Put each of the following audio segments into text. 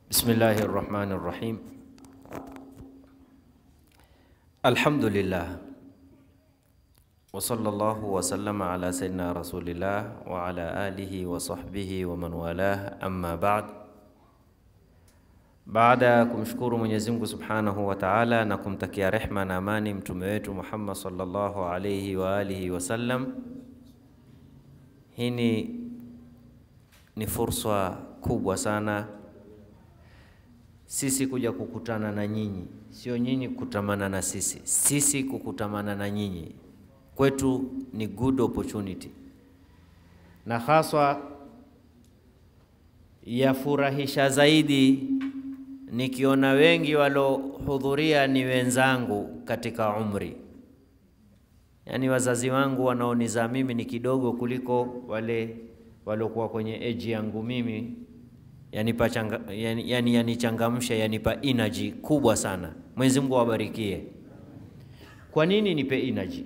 Bismillahi rahmani rahim. Alhamdulillah wa sallallahu wa sallama ala sayyidina rasulillah wa ala alihi wa sahbihi wa man walah, amma ba'd. Baada ya kumshukuru Mwenyezi Mungu Subhanahu wa Ta'ala na kumtakia rehma na amani mtume wetu Muhammad sallallahu alayhi wa alihi wasallam, hii ni ni fursa kubwa sana sisi kuja kukutana na nyinyi, sio nyinyi kukutamana na sisi, sisi kukutamana na nyinyi. Kwetu ni good opportunity, na haswa yafurahisha zaidi nikiona wengi walohudhuria ni wenzangu katika umri, yaani wazazi wangu wanaonizaa mimi ni kidogo kuliko wale waliokuwa kwenye eji yangu mimi yanipa changa, yani, yani, yanichangamsha yanipa energy kubwa sana. Mwenyezi Mungu awabarikie. Kwa nini nipe energy?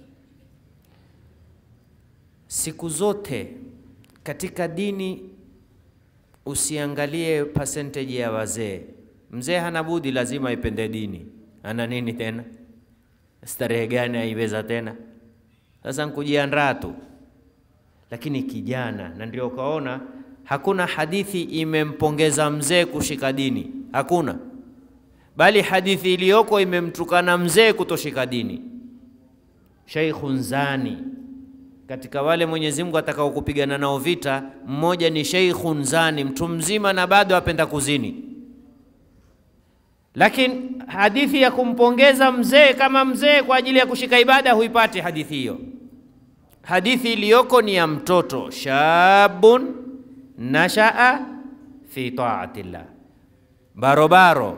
Siku zote katika dini usiangalie percentage ya wazee. Mzee hana budi, lazima ipende dini. Ana nini tena? Starehe gani aiweza tena? Sasa nkujiandaa tu, lakini kijana, na ndio ukaona hakuna hadithi imempongeza mzee kushika dini, hakuna. Bali hadithi iliyoko imemtukana mzee kutoshika dini. Sheikhun zani, katika wale Mwenyezi Mungu atakao kupigana nao vita, mmoja ni sheikhun zani, mtu mzima na bado apenda kuzini. Lakini hadithi ya kumpongeza mzee kama mzee kwa ajili ya kushika ibada huipati hadithi hiyo. Hadithi iliyoko ni ya mtoto shabun nashaa fi taatillah, barobaro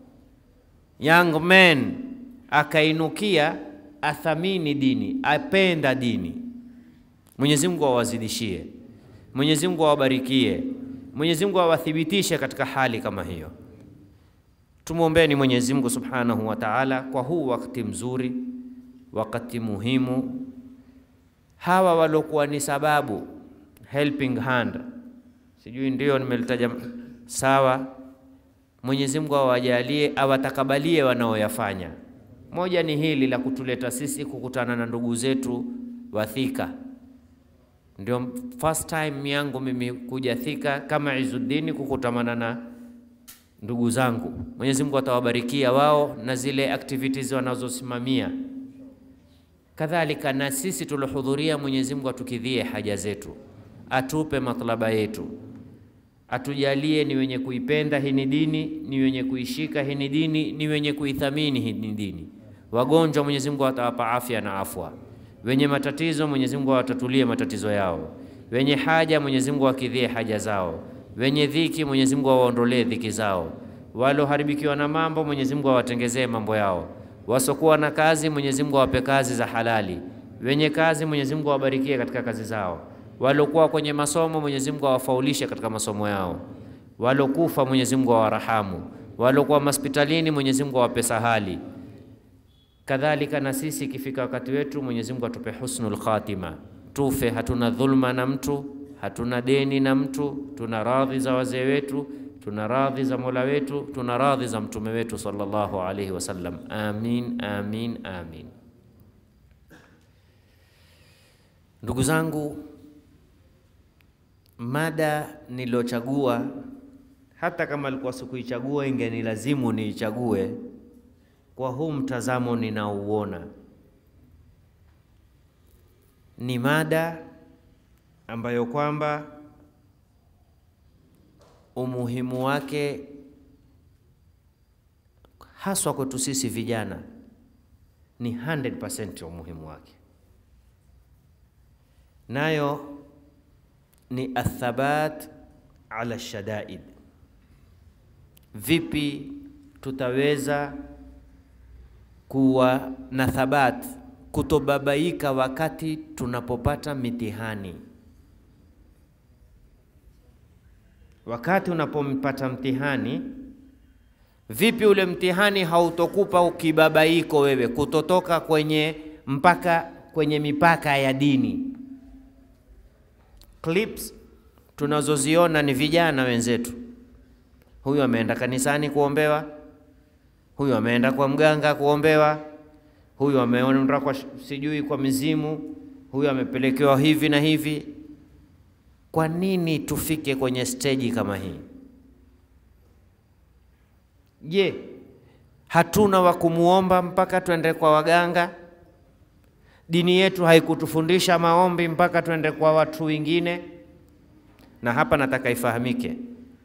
young man akainukia, athamini dini, apenda dini. Mwenyezi Mungu awazidishie, Mwenyezi Mungu awabarikie, Mwenyezi Mungu awathibitishe katika hali kama hiyo. Tumwombeni Mwenyezi Mungu Subhanahu wa Ta'ala kwa huu wakati mzuri, wakati muhimu, hawa waliokuwa ni sababu helping hand sijui ndio nimelitaja sawa. Mwenyezi Mungu awajalie, awatakabalie wanaoyafanya. Moja ni hili la kutuleta sisi kukutana na ndugu zetu wa Thika. Ndio first time yangu mimi kuja Thika kama Izuddin kukutamana na ndugu zangu. Mwenyezi Mungu atawabarikia wao na zile activities wanazosimamia. Kadhalika na sisi tulohudhuria, Mwenyezi Mungu atukidhie haja zetu, atupe matlaba yetu atujalie ni wenye kuipenda hii ni dini, ni wenye kuishika hii ni dini, ni wenye kuithamini hii ni dini. Wagonjwa Mwenyezi Mungu atawapa afya na afwa, wenye matatizo Mwenyezi Mungu awatatulie matatizo yao, wenye haja Mwenyezi Mungu akidhie haja zao, wenye dhiki Mwenyezi Mungu awaondolee dhiki zao, waloharibikiwa na mambo Mwenyezi Mungu awatengezee mambo yao, wasokuwa na kazi Mwenyezi Mungu awape kazi za halali, wenye kazi Mwenyezi Mungu awabarikie katika kazi zao walokuwa kwenye masomo Mwenyezi Mungu awafaulishe katika masomo yao, walokufa Mwenyezi Mungu awarahamu, walokuwa hospitalini Mwenyezi Mungu awape sahali. Kadhalika na sisi ikifika wakati wetu Mwenyezi Mungu atupe husnul khatima, tufe hatuna dhulma na mtu, hatuna deni na mtu, tuna radhi za wazee wetu, tuna radhi za Mola wetu, tuna radhi za mtume wetu sallallahu alaihi wasallam. Amin, amin, amin. Ndugu zangu, mada nilochagua hata kama alikuwa sikuichagua, ingenilazimu niichague kwa huu mtazamo ninaouona. Ni mada ambayo kwamba umuhimu wake haswa kwetu sisi vijana ni 100% ya umuhimu wake, nayo ni athabat ala shadaid. Vipi tutaweza kuwa na thabat, kutobabaika wakati tunapopata mitihani? Wakati unapompata mtihani, vipi ule mtihani hautokupa ukibabaiko wewe, kutotoka kwenye mpaka kwenye mipaka ya dini clips tunazoziona ni vijana wenzetu huyu ameenda kanisani kuombewa, huyu ameenda kwa mganga kuombewa, huyu ameenda kwa sijui kwa mizimu, huyu amepelekewa hivi na hivi. Kwa nini tufike kwenye steji kama hii? Je, hatuna wa kumuomba mpaka twende kwa waganga? Dini yetu haikutufundisha maombi mpaka twende kwa watu wengine? Na hapa nataka ifahamike,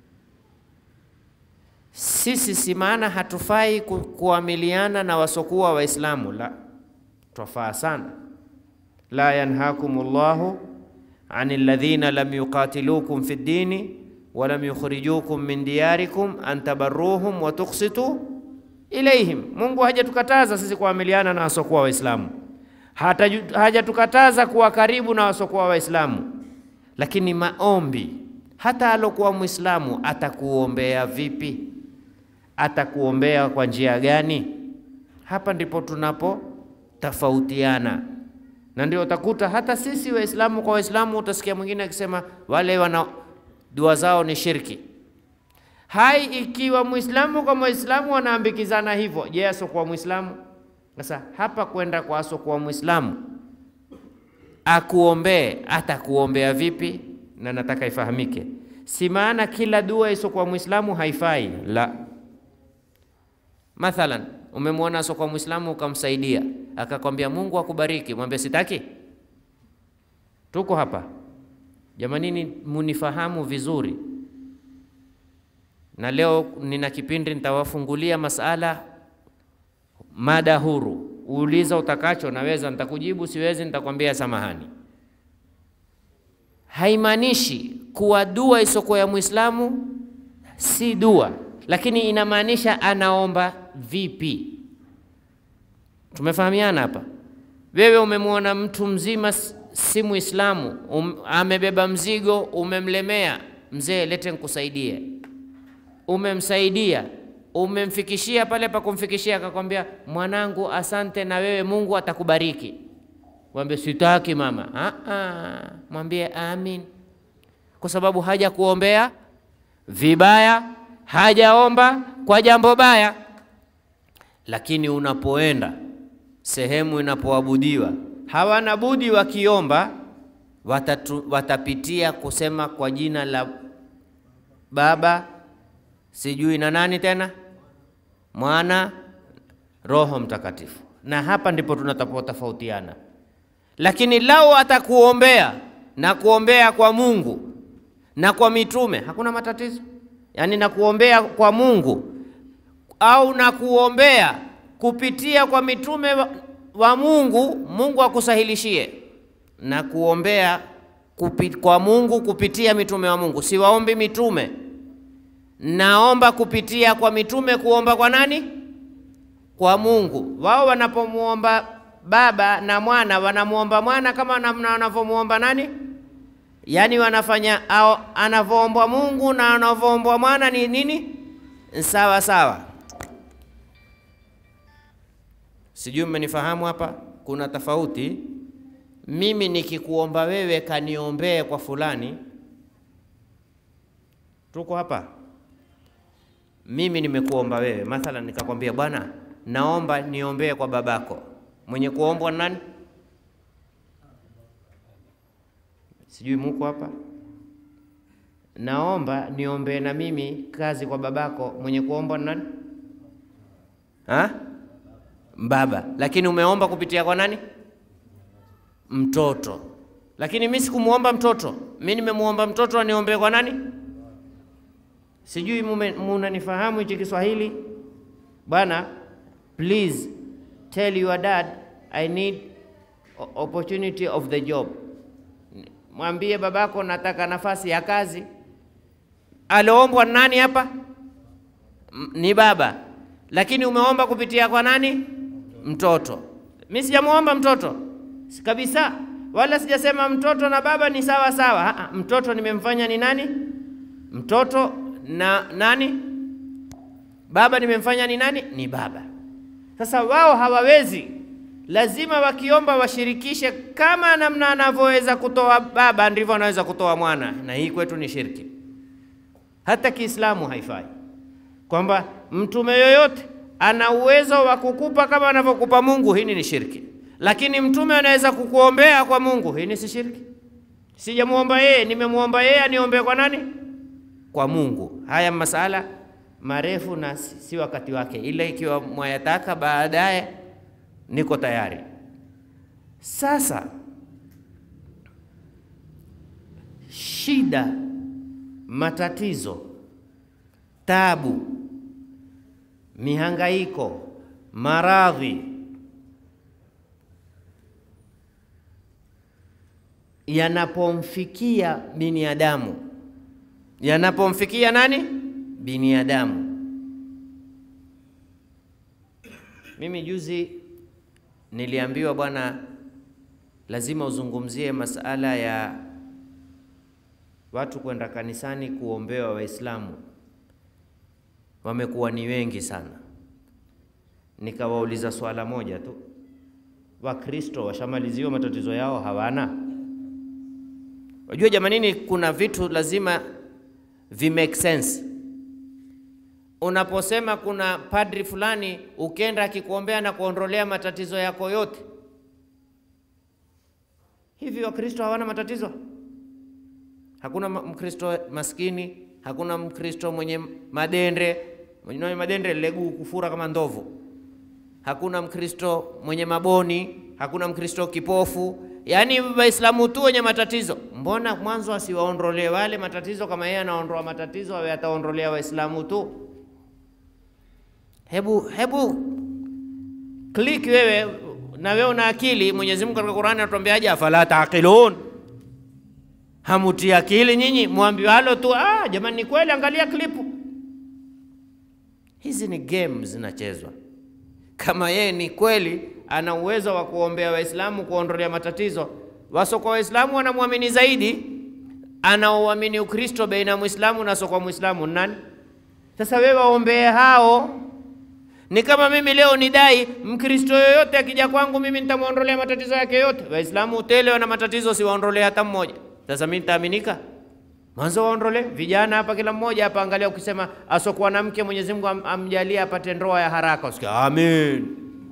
sisi si maana hatufai ku, kuamiliana na wasokuwa Waislamu, la, twafaa sana. La yanhakumullahu ani alladhina lam yuqatilukum fi ddini wa lam yukhrijukum min diyarikum an tabarruhum wa tuqsitu ilaihim. Mungu hajatukataza sisi kuamiliana na wasokuwa Waislamu, hajatukataza kuwa karibu na wasokuwa Waislamu, lakini maombi, hata alokuwa Mwislamu atakuombea vipi? Atakuombea kwa njia gani? Hapa ndipo tunapotofautiana, na ndio utakuta hata sisi Waislamu kwa Waislamu, utasikia mwingine akisema wale wana dua zao ni shirki. Hai, ikiwa Muislamu kwa Muislamu wanaambikizana hivyo, je, asokuwa Muislamu? Sasa hapa kwenda kwa asokuwa Muislamu akuombee, atakuombea vipi? Na nataka ifahamike, si maana kila dua isokuwa Muislamu haifai, la. Mathalan, umemwona asokuwa Muislamu ukamsaidia, akakwambia Mungu akubariki, mwambie sitaki. Tuko hapa jamanini, munifahamu vizuri na leo nina kipindi nitawafungulia masala mada huru. Uuliza utakacho, naweza nitakujibu, siwezi nitakwambia samahani. Haimaanishi kuwa dua isokuwa ya Muislamu si dua, lakini inamaanisha anaomba vipi. Tumefahamiana hapa? Wewe umemwona mtu mzima si Muislamu, um, amebeba mzigo, umemlemea, mzee, lete nikusaidie umemsaidia umemfikishia pale pa kumfikishia, akakwambia mwanangu, asante na wewe Mungu atakubariki. Mwambie sitaki mama. Aa, mwambie amin, kwa sababu haja kuombea vibaya, hajaomba kwa jambo baya. Lakini unapoenda sehemu inapoabudiwa, hawana budi wakiomba, watatu, watapitia kusema kwa jina la Baba sijui na nani tena, Mwana, Roho Mtakatifu. Na hapa ndipo tunatofautiana. Lakini lau atakuombea na kuombea kwa Mungu na kwa mitume, hakuna matatizo. Yaani na kuombea kwa Mungu au na kuombea kupitia kwa mitume wa, wa Mungu, Mungu akusahilishie na kuombea kupi, kwa Mungu kupitia mitume wa Mungu. Siwaombi mitume naomba kupitia kwa mitume. Kuomba kwa nani? Kwa Mungu. Wao wanapomuomba Baba na Mwana, wanamuomba Mwana kama namna wanavyomuomba nani? Yaani wanafanya au anavyoombwa Mungu na anavyoombwa Mwana ni nini? Sawa sawa. Sijui mmenifahamu hapa. Kuna tofauti. Mimi nikikuomba wewe kaniombee kwa fulani, tuko hapa mimi nimekuomba wewe, mathalan nikakwambia, bwana, naomba niombee kwa babako. Mwenye kuombwa nani? Sijui muko hapa. Naomba niombee na mimi kazi kwa babako. Mwenye kuombwa nani? Ha? Baba. Lakini umeomba kupitia kwa nani? Mtoto. Lakini mimi sikumuomba mtoto, mimi nimemuomba mtoto aniombee kwa nani? Sijui munanifahamu hichi Kiswahili bwana. Please tell your dad I need opportunity of the job. Mwambie babako nataka nafasi ya kazi. Aloombwa nani hapa? Ni baba, lakini umeomba kupitia kwa nani? Mtoto. Mimi sijamuomba mtoto kabisa, wala sijasema mtoto na baba ni sawa sawa. Ha, mtoto nimemfanya ni nani? Mtoto na nani? Baba nimemfanya ni nani? Ni baba. Sasa wao hawawezi, lazima wakiomba washirikishe, kama namna anavyoweza kutoa baba ndivyo anaweza kutoa mwana, na hii kwetu ni shirki, hata Kiislamu haifai. kwamba mtume yoyote ana uwezo wa kukupa kama anavyokupa Mungu, hii ni shirki. Lakini mtume anaweza kukuombea kwa Mungu, hii ni si shirki. Sijamuomba yeye, nimemuomba yeye aniombee kwa nani? Kwa Mungu. Haya masala marefu na si si wakati wake, ila ikiwa mwayataka baadaye, niko tayari. Sasa shida, matatizo, tabu, mihangaiko, maradhi yanapomfikia binadamu, yanapomfikia nani? Binadamu. Mimi juzi niliambiwa, bwana, lazima uzungumzie masala ya watu kwenda kanisani kuombewa. Waislamu wamekuwa ni wengi sana. Nikawauliza swala moja tu, Wakristo washamaliziwa matatizo yao? Hawana. Wajua jamanini, kuna vitu lazima vi make sense. Unaposema kuna padri fulani ukenda akikuombea na kuondolea matatizo yako yote, hivi Wakristo hawana matatizo? Hakuna Mkristo maskini, hakuna Mkristo mwenye madende mwenye madende leguu kufura kama ndovu, hakuna Mkristo mwenye maboni, hakuna Mkristo kipofu. Yaani Waislamu tu wenye matatizo. Mbona mwanzo asiwaondolee wale matatizo? Kama yeye anaondoa matatizo, awe ataondolea Waislamu tu? Hebu hebu click wewe, na wewe una akili. Mwenyezi Mungu katika Qur'ani anatuambiaje? afala taqilun Hamuti akili nyinyi, mwambiwalo tu ah, jamani, ni kweli. Angalia klipu hizi, ni game zinachezwa. Kama yeye ni kweli ana uwezo wa kuombea Waislamu kuondolea matatizo, wasokwa Waislamu wanamwamini zaidi, anaoamini Ukristo baina ya Muislamu na sokwa Muislamu nani? Sasa wewe waombee hao. Ni kama mimi leo nidai Mkristo yoyote akija kwangu mimi nitamwondolea matatizo yake yote. Waislamu utele wana matatizo, siwaondolee hata mmoja. Sasa mimi nitaaminika? Mwanzo waondole vijana hapa, kila mmoja hapa, angalia, ukisema asokuwa na mke Mwenyezi Mungu am, amjalie apate ndoa ya haraka, usikia amen.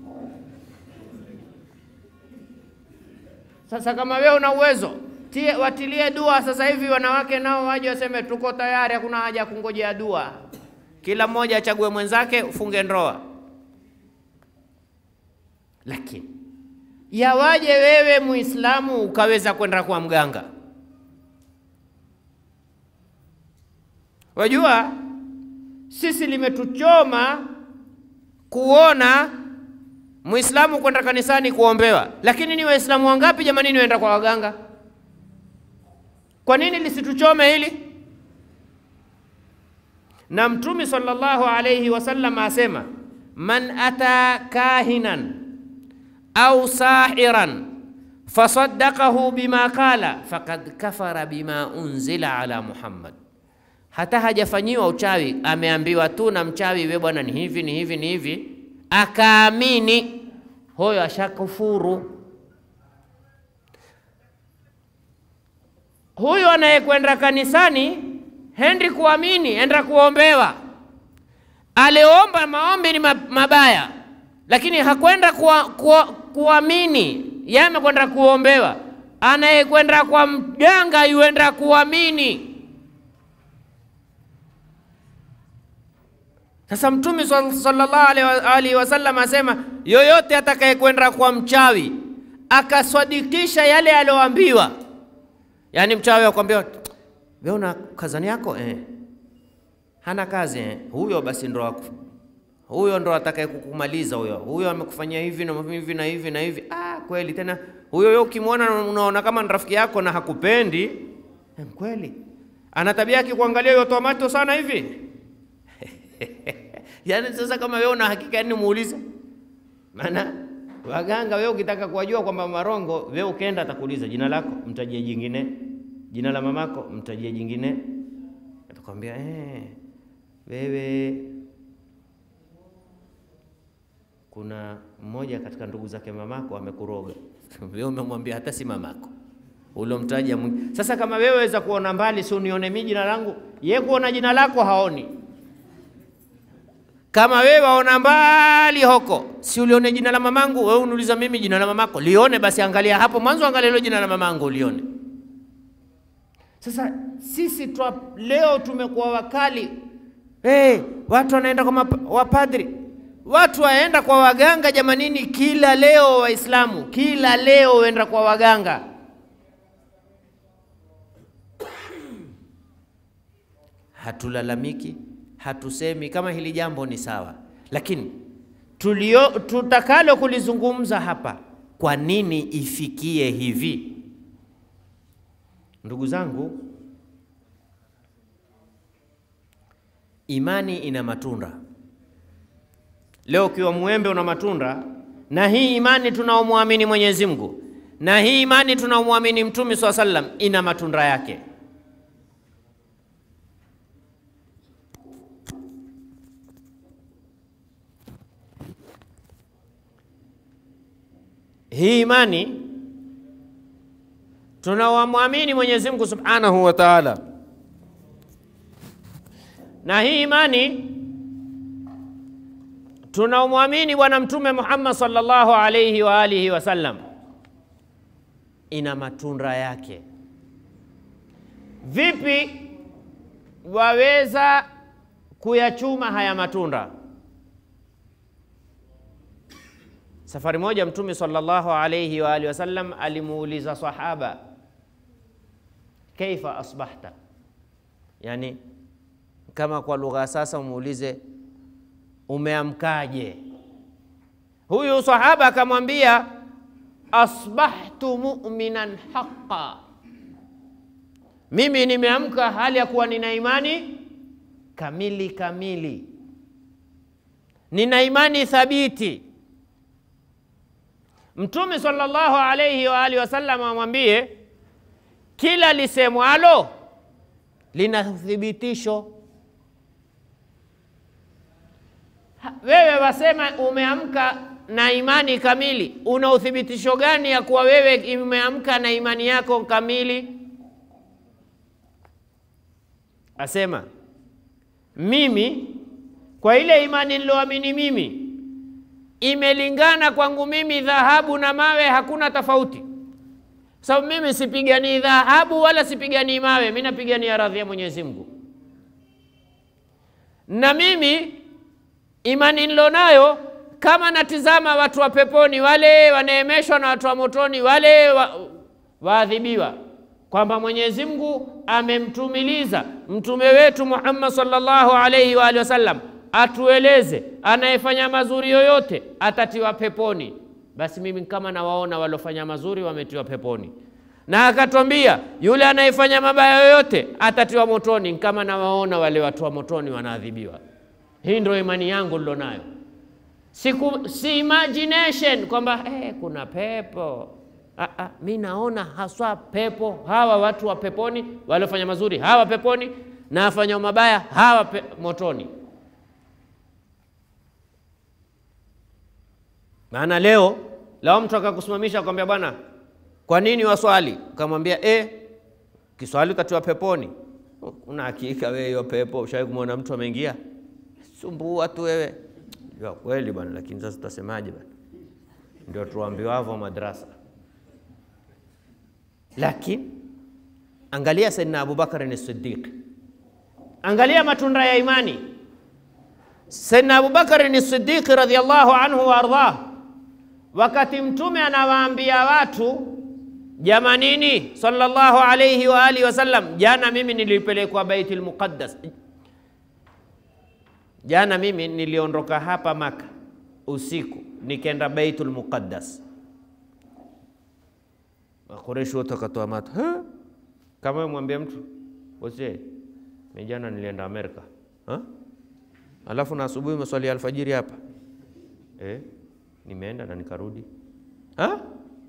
Sasa kama wewe una uwezo tie, watilie dua sasa hivi, wanawake nao waje waseme tuko tayari, hakuna haja ya kungojea dua, kila mmoja achague mwenzake, ufunge ndoa. Lakini yawaje wewe Muislamu ukaweza kwenda kwa mganga? Wajua, sisi limetuchoma kuona Muislamu kwenda kanisani kuombewa, lakini ni Waislamu wangapi jamani waenda kwa waganga? Kwa nini lisituchome hili? Na Mtume sallallahu alayhi wasallam asema, man ata kahinan au sahiran fasaddaqahu bima qala faqad kafara bima unzila ala Muhammad hata hajafanyiwa uchawi, ameambiwa tu na mchawi, we bwana, ni hivi ni hivi ni hivi, akaamini, huyo ashakufuru. Huyo anayekwenda kanisani hendi kuamini, enda kuombewa. Aliomba maombi ni mabaya, lakini hakwenda kuwa, kuwa, kuamini, yeye amekwenda kuombewa. Anayekwenda kwa mganga yuenda kuamini. Sasa Mtume sallallahu alaihi wasallam asema, yoyote atakayekwenda kwa mchawi akaswadikisha yale aliyoambiwa, yaani mchawi akwambia, wewe una kazani yako eh, hana kazi eh, huyo basi ndo huyo ndo atakaye kukumaliza huyo, huyo amekufanyia hivi na hivi na hivi na hivi. Ah, kweli tena huyo yo ukimwona unaona kama ni rafiki yako na hakupendi eh, kweli ana tabia yake kuangalia hiyo tomato sana hivi Yaani sasa kama wewe una hakika yani muulize. Maana waganga wewe ukitaka kuwajua kwamba marongo, wewe ukaenda atakuuliza jina lako, mtajie jingine. Jina la mamako, mtajie jingine. Atakwambia eh, wewe kuna mmoja katika ndugu zake mamako amekuroga. Wewe umemwambia hata si mamako. Ulomtaja mwingi. Sasa kama wewe waweza kuona mbali, si unione mimi jina langu, yeye kuona jina lako haoni Kama wewe waona mbali hoko, si ulione jina la mamangu? Wewe uniuliza mimi jina la mamako, lione basi, angalia hapo mwanzo, angalia hilo jina la mamangu ulione. Sasa sisi twa, leo tumekuwa wakali hey, watu wanaenda kwa mapa- wapadri, watu waenda kwa waganga jamanini, kila leo Waislamu kila leo waenda kwa waganga. Hatulalamiki, hatusemi kama hili jambo ni sawa, lakini tulio tutakalo kulizungumza hapa, kwa nini ifikie hivi? Ndugu zangu, imani ina matunda. Leo ukiwa mwembe una matunda, na hii imani tunaomwamini Mwenyezi Mungu na hii imani tunaomwamini Mtume swalla sallam ina matunda yake. Hii imani tunawamwamini Mwenyezi Mungu Subhanahu wa Ta'ala, na hii imani tunaomwamini Bwana Mtume Muhammad sallallahu alayhi wa alihi wasallam ina matunda yake. Vipi waweza kuyachuma haya matunda? Safari moja Mtume sallallahu alayhi wa alihi wasallam alimuuliza sahaba, kaifa asbahta, yani kama kwa lugha sasa umuulize umeamkaje? Huyu sahaba akamwambia asbahtu mu'minan haqqa, mimi nimeamka hali ya kuwa nina imani kamili kamili, nina imani thabiti. Mtume sallallahu alayhi wa alihi wasallam amwambie kila lisemwalo lina uthibitisho. Ha, Wewe wasema umeamka na imani kamili, una uthibitisho gani ya kuwa wewe umeamka na imani yako kamili? Asema mimi kwa ile imani niloamini mimi imelingana kwangu mimi dhahabu na mawe, hakuna tofauti. Sababu mimi sipiganii dhahabu wala sipiganii mawe, mimi napigania radhi ya Mwenyezi Mungu. Na mimi imani nilonayo, kama natizama watu wa peponi wale wanaemeshwa na watu wa motoni wale wa, waadhibiwa, kwamba Mwenyezi Mungu amemtumiliza mtume wetu Muhammad sallallahu alaihi wa alihi wasallam atueleze anayefanya mazuri yoyote atatiwa peponi. Basi mimi kama nawaona waliofanya mazuri wametiwa peponi, na akatwambia yule anayefanya mabaya yoyote atatiwa motoni, kama nawaona wale watu wa motoni wanaadhibiwa. Hii ndio imani yangu nilonayo, siku si imagination kwamba eh, kuna pepo. Ah, ah, mi naona haswa pepo, hawa watu wa peponi, waliofanya mazuri hawa peponi, na wafanya mabaya hawa pe, motoni. Maana leo lao mtu akakusimamisha akwambia, bwana, kwa nini waswali? Ukamwambia eh, kiswali utatiwa peponi. Una hakika wewe hiyo pepo? Ushawahi kumwona mtu ameingia? Sumbua tu wewe. Ya kweli bwana, lakini sasa tutasemaje bwana? Ndio tuambiwavyo madrasa. Lakini angalia Saidina Abubakar ni Siddiq, angalia matunda ya imani. Saidina Abubakar ni Siddiq radhiyallahu anhu wa ardhah wakati mtume anawaambia watu jamanini, sallallahu alayhi wa alihi wasallam, jana mimi nilipelekwa Baitul Muqaddas, jana mimi niliondoka hapa Maka usiku nikaenda Baitul Muqaddas. Makureshi wote wakatoa mato, kama mwambie mtu bosie, mimi jana nilienda Amerika ha? alafu na asubuhi maswali ya alfajiri hapa eh? nimeenda na nikarudi ha?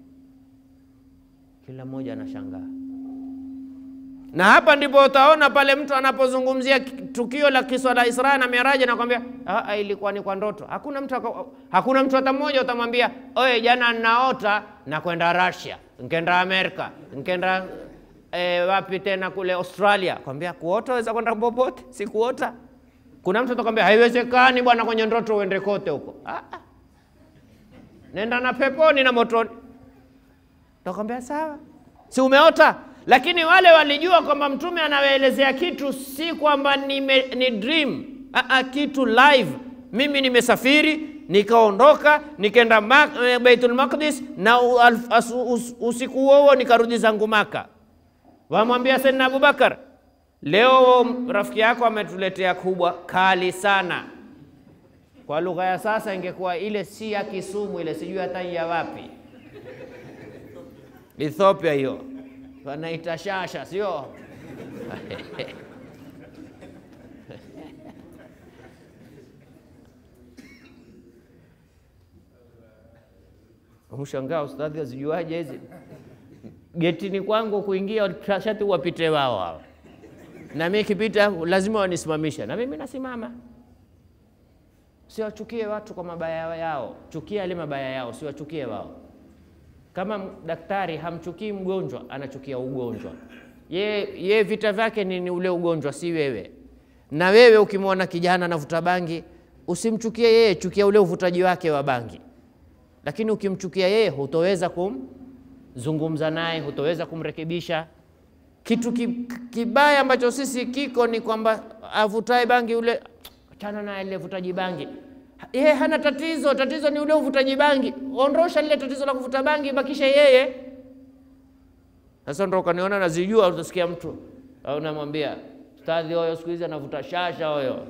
Kila mmoja anashangaa, na hapa ndipo utaona pale mtu anapozungumzia tukio la kiswa la Isra na Miraji anakwambia ilikuwa ni kwa ndoto. Hakuna mtu, hakuna mtu hata mmoja utamwambia oye, jana ninaota na kwenda Russia, nkenda Amerika, nkenda e, wapi tena kule Australia. Kwambia kuota waweza kwenda popote, si kuota Kuna mtu atakwambia haiwezekani bwana, kwenye ndoto uende kote huko. Ah, ah. Nenda na peponi na motoni. Takwambia sawa, si umeota? Lakini wale walijua kwamba mtume anawaelezea kitu, si kwamba nime, ni dream. Ah, ah, kitu live. Mimi nimesafiri nikaondoka nikaenda Ma- Baitul Maqdis na u- al- as- us- usiku huo huo nikarudi zangu Maka. Wamwambia Saidina Abubakar, leo rafiki yako ametuletea kubwa kali sana. Kwa lugha ya sasa ingekuwa ile si ya Kisumu, ile sijui hata ya wapi, Ethiopia hiyo wanaita shasha, sio? Mshangaa ustadhi azijuaje hizi? Getini kwangu kuingia shati wapite wao hao, na mimi kipita lazima wanisimamisha, na mimi nasimama. Siwachukie watu kwa mabaya yao, chukia yale mabaya yao, siwachukie wao. Kama m- daktari hamchukii mgonjwa, anachukia ugonjwa. Ye, ye vita vyake ni, ni ule ugonjwa, si wewe. Na wewe ukimwona kijana anavuta bangi, usimchukie yeye, chukia ule uvutaji wake wa bangi. Lakini ukimchukia yeye, hutoweza kumzungumza naye, hutoweza kumrekebisha. Kitu ki- kibaya ambacho sisi kiko ni kwamba avutae bangi ule, achana naye ile vutaji bangi. Yeye hana tatizo, tatizo ni ule uvutaji bangi. Ondosha lile tatizo la kuvuta bangi, bakisha yeye. Sasa ndo ukaniona nazijua, utasikia mtu au namwambia ustadhi, huyo siku hizi anavuta shasha huyo.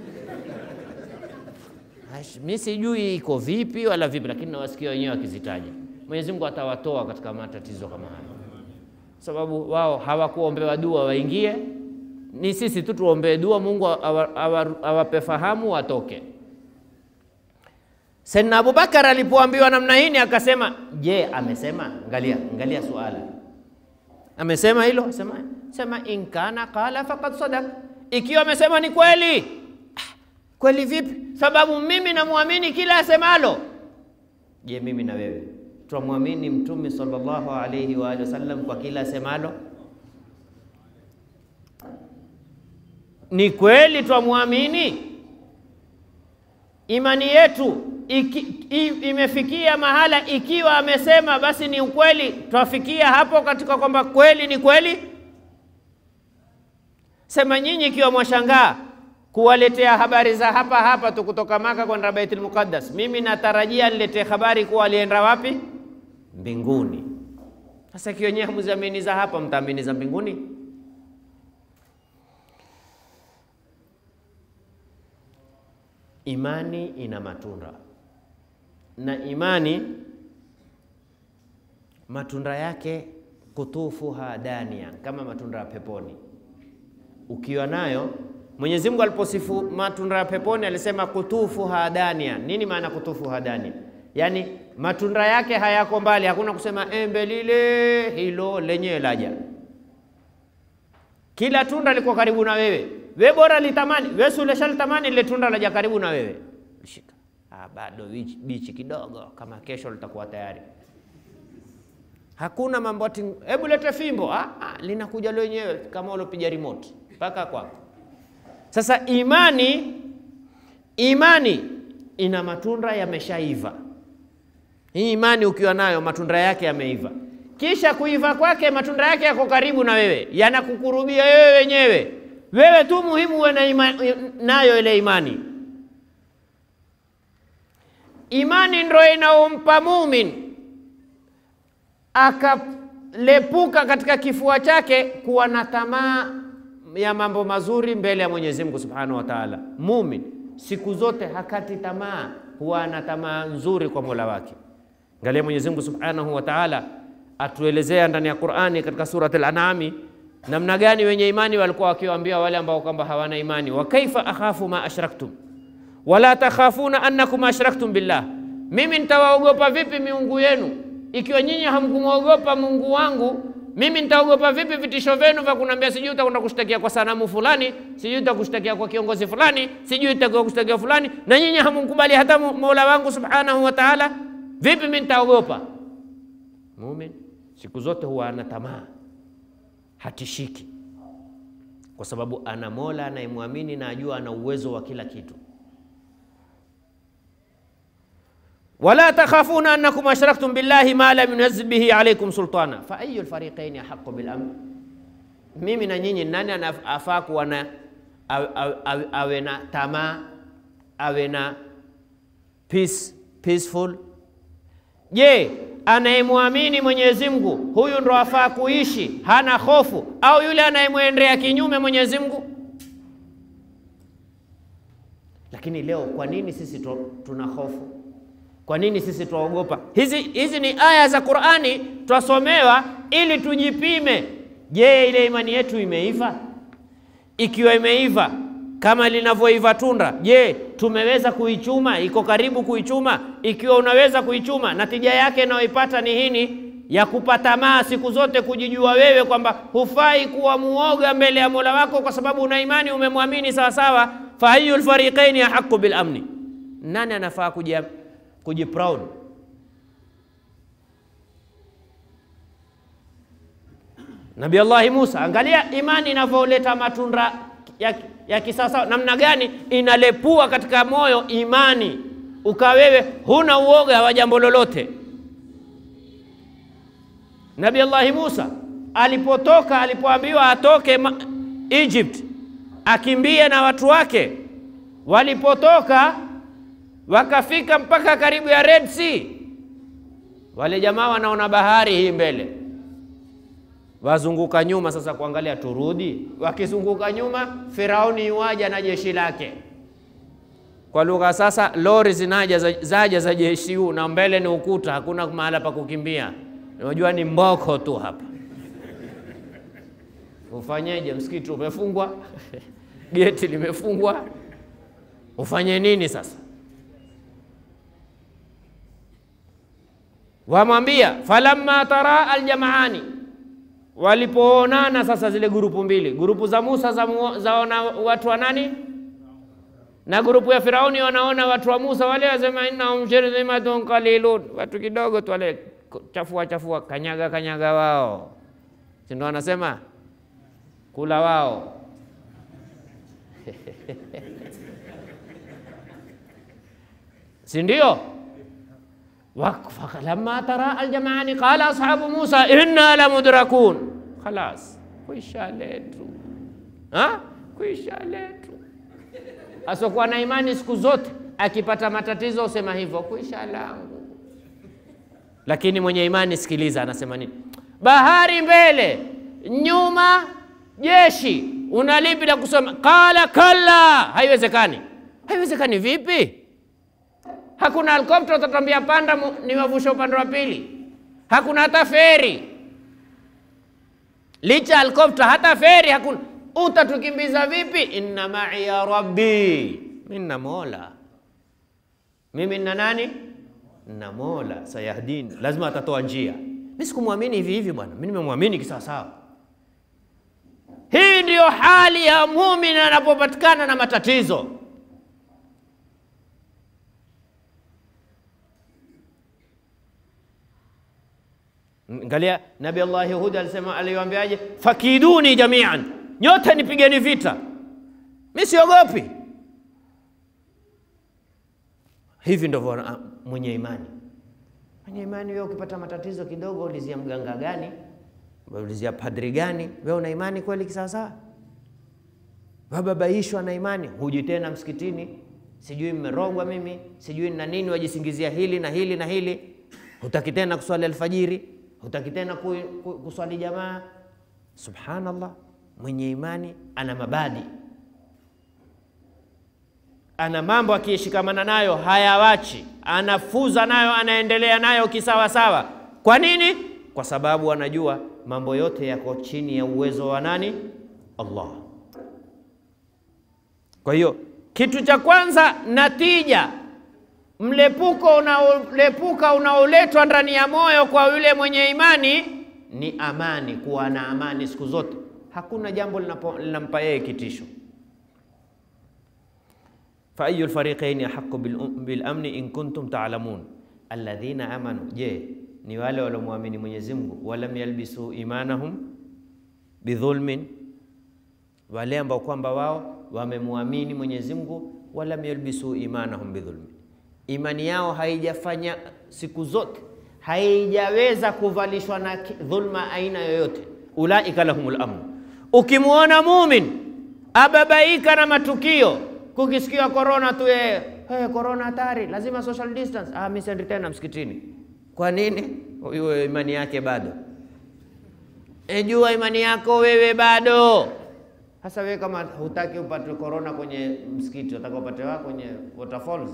Ash, Mi sijui iko vipi wala vipi, lakini nawasikia wenyewe wakizitaja. Mwenyezi Mungu atawatoa katika matatizo kama haya sababu wao hawakuombewa dua waingie, ni sisi tu tuombee dua, Mungu awa- awa- awape fahamu watoke. Saidna Abubakar alipoambiwa namna hii akasema, je, amesema? Angalia, angalia suala, amesema hilo? Sema, sema in kana qala faqad sadaq, ikiwa amesema ni kweli. Ah, Kweli vipi? Sababu mimi namwamini kila asemalo. Je, mimi na wewe twamwamini Mtume sallallahu alaihi wa alihi wasallam kwa kila asemalo? Ni kweli twamwamini? Imani yetu iki, i, imefikia mahala, ikiwa amesema basi ni ukweli, twafikia hapo katika kwamba kweli ni kweli? Sema nyinyi ikiwa mwashangaa kuwaletea habari za hapa hapa tu kutoka Maka kwenda Baitul Muqaddas, mimi natarajia niletee habari kuwa alienda wapi? Mbinguni. Sasa ikiwa nyewe hamuziamini za hapa, mtaamini za mbinguni? Imani ina matunda na imani matunda yake kutufuha dania, kama matunda ya peponi. Ukiwa nayo, Mwenyezi Mungu aliposifu matunda ya peponi alisema kutufuha dania. Nini maana kutufuha dania? Yaani matunda yake hayako mbali, hakuna kusema embe lile hilo lenyewe laja. Kila tunda liko karibu na wewe, we bora litamani, we si ulishalitamani lile tunda laja karibu na wewe, shika ah, bado bichi, bichi kidogo, kama kesho litakuwa tayari. Hakuna mambo ati hebu lete fimbo. Ah, ah, linakuja lenyewe kama ulopiga remote mpaka kwako. Sasa imani, imani ina matunda yameshaiva. Hii imani ukiwa nayo matunda yake yameiva, kisha kuiva kwake matunda yake yako karibu na wewe, yanakukurubia wewe wenyewe. Wewe tu muhimu uwe na ima, nayo ile imani. Imani ndo inaompa mumin akalepuka katika kifua chake kuwa na tamaa ya mambo mazuri mbele ya Mwenyezi Mungu Subhanahu wa Ta'ala. Mumin siku zote hakati tamaa, huwa na tamaa nzuri kwa Mola wake. Angalia Mwenyezi Mungu Subhanahu wa Ta'ala atuelezea ndani ya Qur'ani katika surat al-An'ami namna gani wenye imani walikuwa wakiwaambia wale ambao kwamba hawana imani, wa kaifa akhafu ma ashraktum wala takhafuna annakum ashraktum billah, mimi nitawaogopa vipi miungu yenu ikiwa nyinyi hamkumwogopa Mungu wangu? Mimi nitaogopa vipi vitisho vyenu vya kuniambia sijui utakwenda kushtakia kwa sanamu fulani, sijui utakushtakia kwa kiongozi fulani, sijui utakuwa kushtakia fulani, na nyinyi hamkumkubali hata Mola wangu subhanahu wa ta'ala? Vipi mimi nitaogopa? Mumin siku zote huwa ana tamaa, hatishiki. kwa sababu ana Mola anayemwamini na ajua ana uwezo wa kila kitu. wala takhafuna annakum ashraktum billahi ma lam yunzil bihi alaykum sultana fa ayu lfariqaini ahaqu bil amn, mimi na nyinyi, nani anafaa kuwa na awe, awe na tamaa awe na peace, peaceful? Je, anayemwamini Mwenyezi Mungu huyu ndo afaa kuishi hana hofu, au yule anayemwendea kinyume Mwenyezi Mungu? Lakini leo kwa nini sisi tuna hofu? Kwa nini sisi twaogopa? Hizi, hizi ni aya za Qur'ani twasomewa ili tujipime. Je, ile imani yetu imeiva? Ikiwa imeiva kama linavyoiva tunda, je, tumeweza kuichuma? Iko karibu kuichuma? Ikiwa unaweza kuichuma, natija yake inayoipata ni hini ya kupatamaa siku zote, kujijua wewe kwamba hufai kuwa muoga mbele ya Mola wako kwa sababu una imani, umemwamini sawa sawa. fa ayu lfariqaini ahaqu bil amni, nani anafaa kuja kujiproud? Nabii Allahi Musa, angalia imani inavyoleta matunda ya, ya kisasa namna gani inalepua katika moyo imani, ukawewe huna uoga wa jambo lolote. Nabii Allahi Musa alipotoka, alipoambiwa atoke Egypt, akimbie na watu wake, walipotoka wakafika mpaka karibu ya Red Sea, wale jamaa wanaona bahari hii mbele wazunguka nyuma sasa kuangalia turudi. Wakizunguka nyuma, Firauni yuaja na jeshi lake. Kwa lugha sasa, lori zinaja zaja za jeshi huu, na mbele ni ukuta, hakuna mahala pa kukimbia. Unajua ni mboko tu hapa. Ufanyeje? Msikiti umefungwa geti limefungwa, ufanye nini sasa? Wamwambia falamma tara aljamaani walipoonana sasa, zile grupu mbili, grupu za Musa za zaona watu wa nani, na grupu ya Firauni wanaona watu wa Musa. Wale wasema innahum shirzimatun qalilun, watu kidogo tu, wale chafua chafua, kanyaga kanyaga wao, si ndo wanasema kula wao si ndio? falamma tara aljamaani qala ashabu Musa inna la mudrakun, khalas, kuisha letu ha? kuisha letu. Asokuwa na imani siku zote akipata matatizo usema hivyo, kuisha langu. Lakini mwenye imani, sikiliza, anasema nini? Bahari mbele, nyuma jeshi, unalipi la kusoma? Qala kalla, haiwezekani. Haiwezekani vipi? Hakuna helikopta utatambia panda niwavusha upande wa pili, hakuna hata feri. Licha helikopta, hata feri hakuna. Utatukimbiza vipi? inna ma'i ya rabbi, mimi na Mola. Mimi na nani? Na Mola, sayahdini, lazima atatoa njia. Mimi sikumwamini hivi hivi bwana, mimi nimemwamini kisawasawa. Hii ndiyo hali ya muumini anapopatikana na matatizo. Angalia Nabi Allah Hud alisema, aliwaambiaje? fakiduni jamian, nyote nipigeni vita, mi siogopi. Hivi ndivyo mwenye imani. Mwenye imani, wewe ukipata matatizo kidogo, ulizia mganga gani? Ulizia padri gani? Wewe una imani kweli kisawasawa? Wababaishwa na imani, huji tena msikitini, sijui mmerogwa mimi, sijui na nini, wajisingizia hili na hili na hili, hutaki tena kuswali alfajiri hutaki tena kuswali jamaa. Subhanallah, mwenye imani ana mabadi, ana mambo akishikamana nayo hayawachi, anafuza nayo, anaendelea nayo kisawasawa. Kwa nini? Kwa sababu anajua mambo yote yako chini ya uwezo wa nani? Allah. Kwa hiyo kitu cha kwanza, natija mlepuko unaolepuka unaoletwa ndani ya moyo kwa yule mwenye imani ni amani, kuwa na amani siku zote. Hakuna jambo linampa yeye kitisho. fa ayu lfariqaini ahaqu bil amni in kuntum ta'lamun alladhina amanu, je, ni wale waliomwamini Mwenyezi Mungu, walam yalbisu imanahum bidhulmin, wale ambao kwamba wao wamemwamini Mwenyezi Mungu, walam yalbisu imanahum bidhulmi, imani yao haijafanya siku zote haijaweza kuvalishwa na dhulma aina yoyote. Ulaika lahumul amn. Ukimwona mumin ababaika na matukio, kukisikia korona tu yeye hey, korona hatari, lazima social distance. Ah, mimi siendi tena msikitini. Kwa nini? Huyo imani yake bado. Ejua imani yako wewe bado. Sasa wewe kama hutaki upate korona kwenye msikiti, unataka upate wa kwenye waterfalls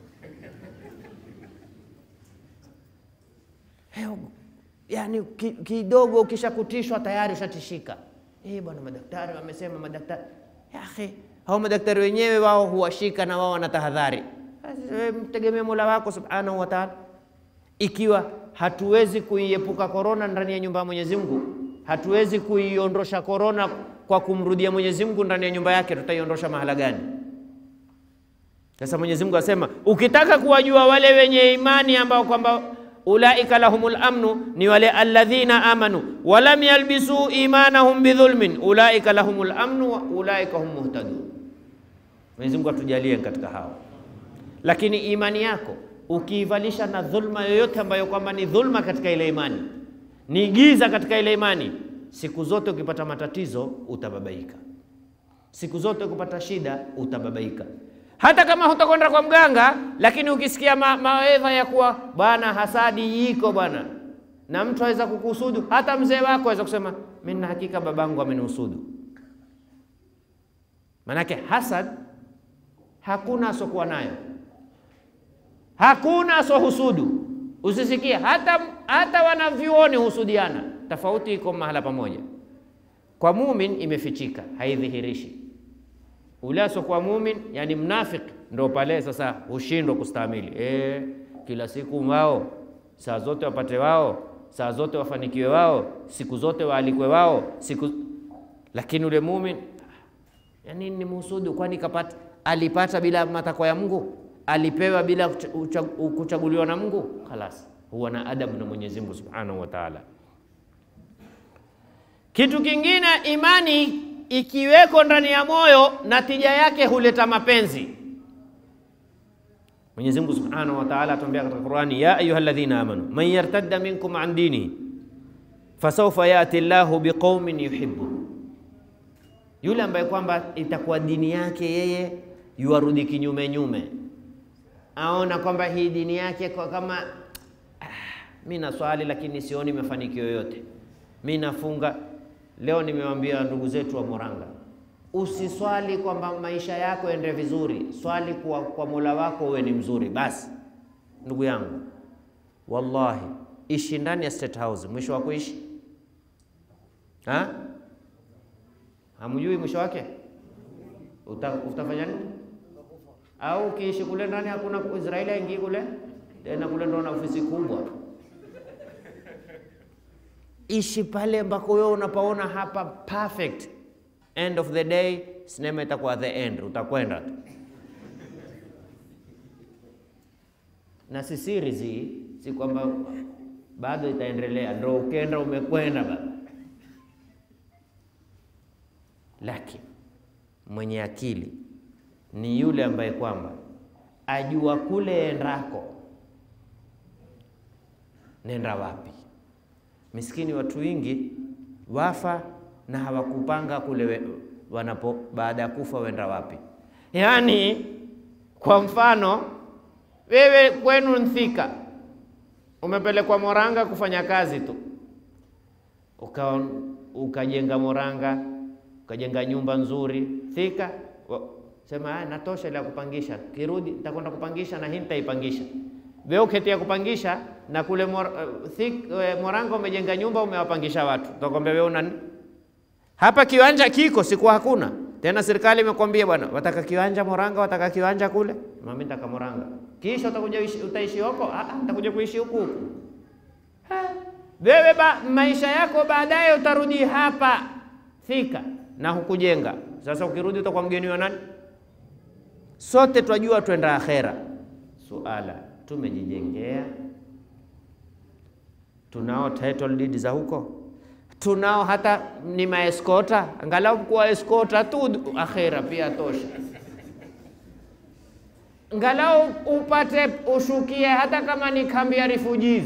Hey, yani kidogo ukishakutishwa tayari ushatishika. Eh, bwana madaktari wamesema, madaktari ya akhi, hao madaktari wenyewe wao huwashika na wao wanatahadhari. Mtegemee Mola wako subhanahu wa ta'ala. Ikiwa hatuwezi kuiepuka korona ndani ya nyumba ya Mwenyezi Mungu, hatuwezi kuiondosha korona kwa kumrudia Mwenyezi Mungu ndani ya nyumba yake, tutaiondosha mahala gani? Sasa Mwenyezi Mungu asema, ukitaka kuwajua wale wenye imani ambao kwamba ulaika lahumul amnu, ni wale alladhina amanu walam yalbisu imanahum bidhulmin ulaika lahumul amnu wa ulaika hum muhtadun. Mwenyezi Mungu atujalie katika hao. Lakini imani yako ukiivalisha na dhulma yoyote ambayo kwamba ni dhulma katika ile imani, ni giza katika ile imani, siku zote ukipata matatizo utababaika, siku zote ukipata shida utababaika hata kama hutakwenda kwa mganga, lakini ukisikia ma mawaidha ya kuwa bwana, hasadi iko bwana, na mtu aweza kukuhusudu, hata mzee wako aweza kusema mimi na hakika babangu amenihusudu. Manake hasad hakuna asokuwa nayo, hakuna asohusudu. Usisikie hata, hata wanavyuoni husudiana, tofauti iko mahala pamoja. Kwa mumin imefichika, haidhihirishi ule asokuwa mumin, yani mnafik, ndo pale sasa hushindwa kustahimili. E, kila siku wao, saa zote wapate wao, saa zote wafanikiwe wao, siku zote waalikwe wao, siku lakini ule mumin, yani ni muhusudu, kwani kapata alipata bila matakwa ya Mungu, alipewa bila kuchaguliwa na Mungu, khalas, huwa na adabu na Mwenyezi Mungu Subhanahu wa Ta'ala. Kitu kingine imani ikiweko ndani ya moyo, natija yake huleta mapenzi. Mwenyezi Mungu Subhanahu wa Ta'ala atuambia katika Qur'ani, ya ayyuhalladhina amanu man yartadda minkum an dinihi fasawfa yati Allahu biqaumin yuhibbu, yule ambaye kwamba itakuwa dini yake yeye yuarudi kinyume nyume, aona kwamba hii dini yake kwa kama ah, mi naswali lakini sioni mafanikio yoyote, mi nafunga Leo nimewaambia ndugu zetu wa Moranga, usiswali kwamba maisha yako ende vizuri, swali kwa, kwa Mola wako uwe ni mzuri basi. Ndugu yangu, wallahi ishi ndani ya State House, mwisho wa kuishi ha? Hamjui mwisho wake Uta, utafanya nini? Au ukiishi kule ndani hakuna Israeli aingie kule tena, kule ndo na ofisi kubwa Ishi pale ambako wewe unapaona hapa perfect. End of the day, sinema itakuwa the end, utakwenda tu na si series hii, si kwamba bado itaendelea, ndo ukenda umekwenda baba. Lakini mwenye akili ni yule ambaye kwamba ajua kule endako nenda wapi. Miskini watu wengi wafa na hawakupanga kule wanapo baada ya kufa wenda wapi. Yaani, kwa mfano wewe kwenu Nthika umepelekwa Moranga kufanya kazi tu, uka ukajenga Moranga, ukajenga nyumba nzuri Thika, sema natosha ile ya kupangisha, kirudi nitakwenda kupangisha na hii nitaipangisha wewe uketia kupangisha na kule mor, uh, thik, uh, Moranga umejenga nyumba umewapangisha watu, utakwambia wewe una hapa kiwanja kiko siku hakuna tena. Serikali imekwambia bwana, wataka kiwanja Moranga, wataka kiwanja kule, mimi nataka Moranga, kisha utakuja utaishi huko? Ah, utakuja kuishi huku huku. Wewe ba, maisha yako baadaye utarudi hapa Thika na hukujenga. Sasa ukirudi utakuwa mgeni wa nani? Sote twajua twenda akhera. Suala tumejijengea? Tunao title deed za huko? tunao hata ni maeskota, angalau kuwa eskota tu akhera pia tosha, angalau upate ushukie, hata kama ni kambi ya refugees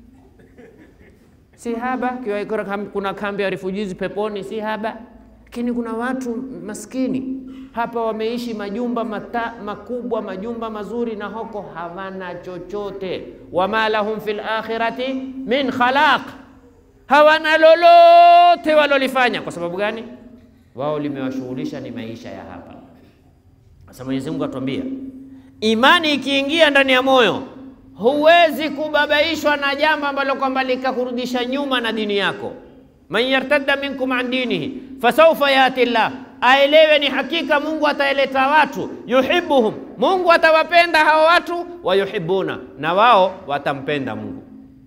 si haba. Kiwa kuna kambi ya refugees peponi, si haba, lakini kuna watu maskini hapa wameishi majumba mata, makubwa majumba mazuri, na hoko hawana chochote. wama lahum fil akhirati min khalaq hawana lolote walolifanya. Kwa sababu gani? Wao limewashughulisha ni maisha ya hapa. Sasa Mwenyezi Mungu atuambia, imani ikiingia ndani ya moyo, huwezi kubabaishwa na jambo ambalo kwamba likakurudisha nyuma na dini yako. man yartadda minkum an dinihi fasawfa yati llah, aelewe ni hakika Mungu ataeleta watu, yuhibbuhum, Mungu atawapenda hao watu, wayuhibbuna, na wao watampenda Mungu.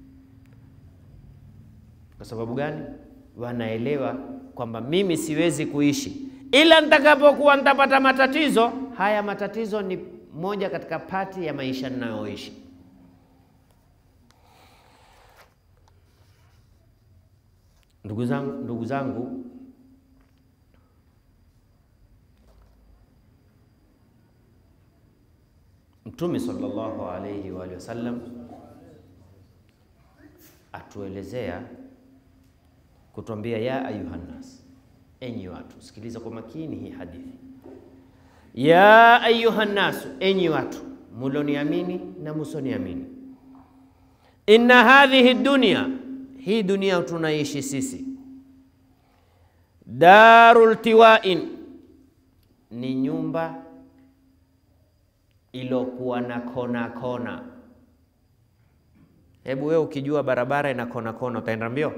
Kwa sababu gani? Wanaelewa kwamba mimi siwezi kuishi ila nitakapokuwa nitapata matatizo. Haya matatizo ni moja katika pati ya maisha ninayoishi. Ndugu zangu, ndugu zangu, Mtume sallallahu alayhi wa alihi wasallam atuelezea kutuambia, ya ayuhannas, enyi watu. Sikiliza kwa makini hii hadithi. Ya ayuhannasu, enyi watu muloniamini na musoniamini, inna hadhihi dunya, hii dunia tunaishi sisi, darul tiwain, ni nyumba ilokuwa na kona kona. Hebu wewe ukijua barabara ina kona kona utaenda mbio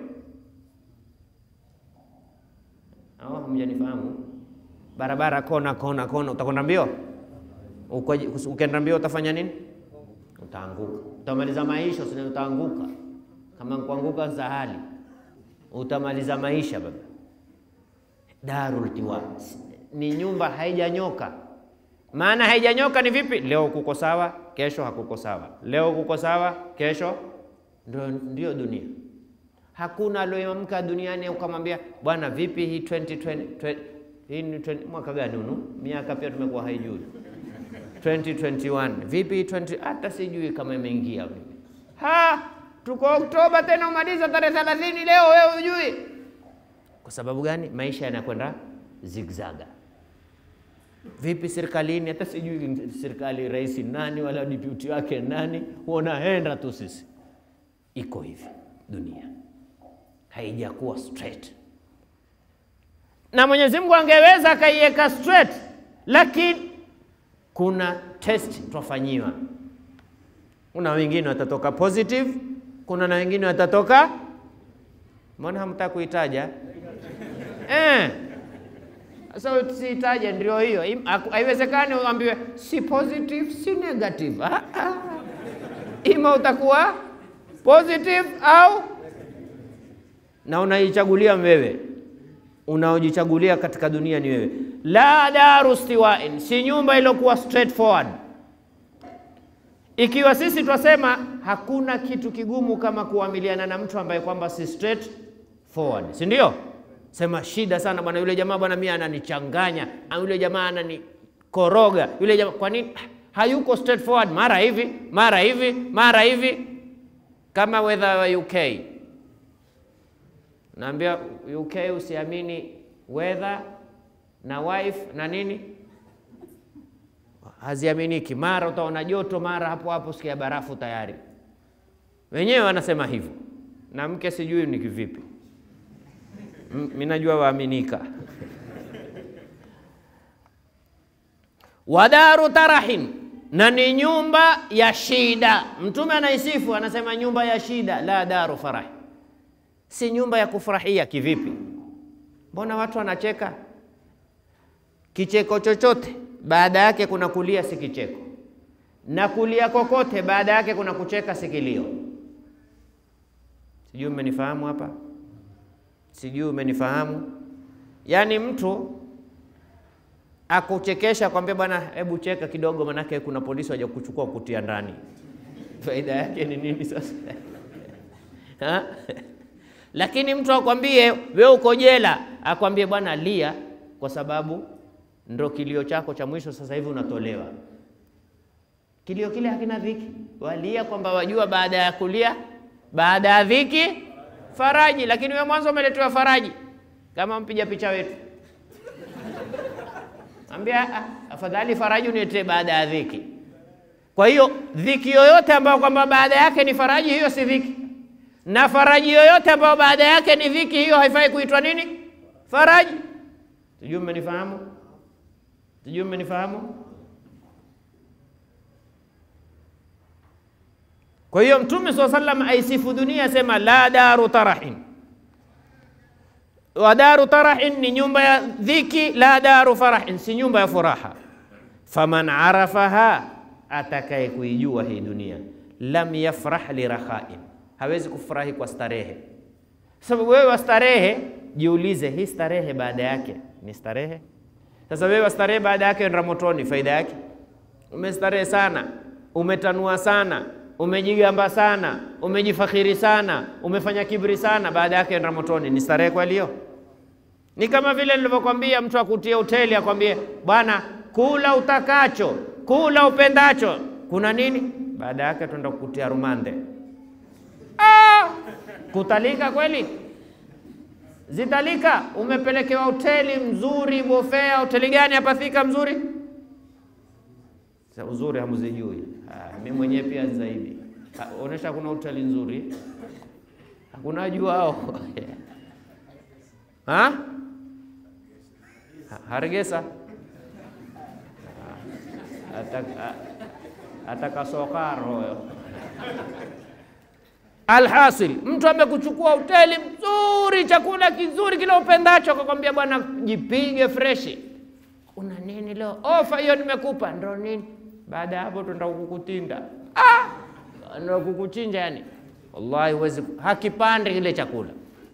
au hamjanifahamu? Barabara kona kona kona, utakwenda mbio? Ukienda mbio utafanya nini? Utaanguka, utamaliza maisha. Usine utaanguka, kama kuanguka sahali, utamaliza maisha baba. Darul tiwa ni nyumba haijanyoka. Maana haijanyoka ni vipi? Leo kuko sawa, kesho hakuko sawa, leo kuko sawa, kesho ndio, ndio dunia. Hakuna alioamka duniani ukamwambia bwana, vipi hii 2020 hii ni 20, mwaka gani hunu? Miaka pia tumekuwa haijui 2021 vipi 20, hata sijui kama imeingia vipi. Ha, tuko Oktoba tena umaliza tarehe 30 leo, wewe hujui. Kwa sababu gani? Maisha yanakwenda zigzaga. Vipi serikalini? Hata sijui serikali rais nani wala deputy wake nani, huonaenda tu sisi. Iko hivi dunia haijakuwa straight, na Mwenyezi Mungu angeweza akaiweka straight, lakini kuna test twafanyiwa. Kuna wengine watatoka positive, kuna na wengine watatoka, mbona hamtaka kuitaja eh? Sasa so, siitaje, ndio hiyo. Haiwezekani uambiwe si positive si negative. Ah, ah. Ima utakuwa positive au na unaichagulia wewe, unaojichagulia katika dunia ni wewe. La daru stiwain, si nyumba iliyokuwa straightforward. Ikiwa sisi twasema hakuna kitu kigumu kama kuamiliana na mtu ambaye kwamba si straight forward, si ndio? Sema shida sana bwana, yule jamaa bwana, mimi ananichanganya, yule jamaa ananikoroga, yule jamaa. Kwa nini hayuko straightforward? Mara hivi mara hivi mara hivi, kama weather wa UK. Naambia UK usiamini weather na wife na nini, haziaminiki. Mara utaona joto, mara hapo hapo sikia barafu tayari. Wenyewe wanasema hivyo, na mke sijui ni kivipi mimi najua waaminika. Wadaru tarahin, na ni nyumba ya shida. Mtume anaisifu anasema nyumba ya shida, la daru farahi, si nyumba ya kufurahia. Kivipi? Mbona watu wanacheka? Kicheko chochote baada yake kuna kulia, si kicheko, na kulia kokote baada yake kuna kucheka, si kilio. Sijui mmenifahamu hapa Sijui umenifahamu? Yaani mtu akuchekesha kwambia, bwana, hebu cheka kidogo, manake kuna polisi waja kuchukua kutia ndani. Faida yake ni nini sasa? Lakini mtu akwambie wewe uko jela, akwambie bwana, lia kwa sababu ndo kilio chako cha mwisho, sasa hivi unatolewa. Kilio kile hakina dhiki, walia kwamba wajua baada ya kulia, baada ya dhiki faraji. Lakini wewe mwanzo umeletewa faraji, kama mpiga picha wetu ambia ah, afadhali faraji uniletee baada ya dhiki. Kwa hiyo dhiki yoyote ambayo kwamba baada yake ni faraji, hiyo si dhiki, na faraji yoyote ambayo baada yake ni dhiki, hiyo haifai kuitwa nini? Faraji. Sijui mmenifahamu? Sijui mmenifahamu? Kwa hiyo Mtume swalla sallam aisifu dunia, asema la daru tarahin wa daru tarahin ni nyumba ya dhiki, la daru farahin si nyumba ya furaha. Faman arafaha, atakaye kuijua hii dunia, lam yafrah lirahain, hawezi kufurahi kwa starehe. Sababu wewe wa starehe, jiulize, hii starehe baada yake ni starehe? Sasa wewe wa starehe baada yake nda motoni, faida yake umestarehe sana, umetanua sana, umejigamba sana, umejifakhiri sana, umefanya kibri sana, baada yake nda motoni, ni starehe kweli hiyo? Ni kama vile nilivyokwambia, mtu akutie hoteli akwambie, bwana, kula utakacho, kula upendacho, kuna nini? Baada yake twenda kukutia rumande. Ah, kutalika kweli? Zitalika? Umepelekewa hoteli mzuri, bofea. Hoteli gani hapa Thika mzuri? Sa uzuri hamuzijui. Ah, mimi mwenyewe pia zaidi. Ah, Onesha kuna hoteli nzuri, hakuna juao ha? Hargesa atakasokaro Alhasil, mtu amekuchukua hoteli mzuri, chakula kizuri kile upendacho, akakwambia bwana, jipige freshi. Una nini leo? Ofa hiyo nimekupa. Ndo nini? Baada ya hapo tuenda kukutinda, ah, ndo kukuchinja. Yani wallahi huwezi, hakipande kile chakula.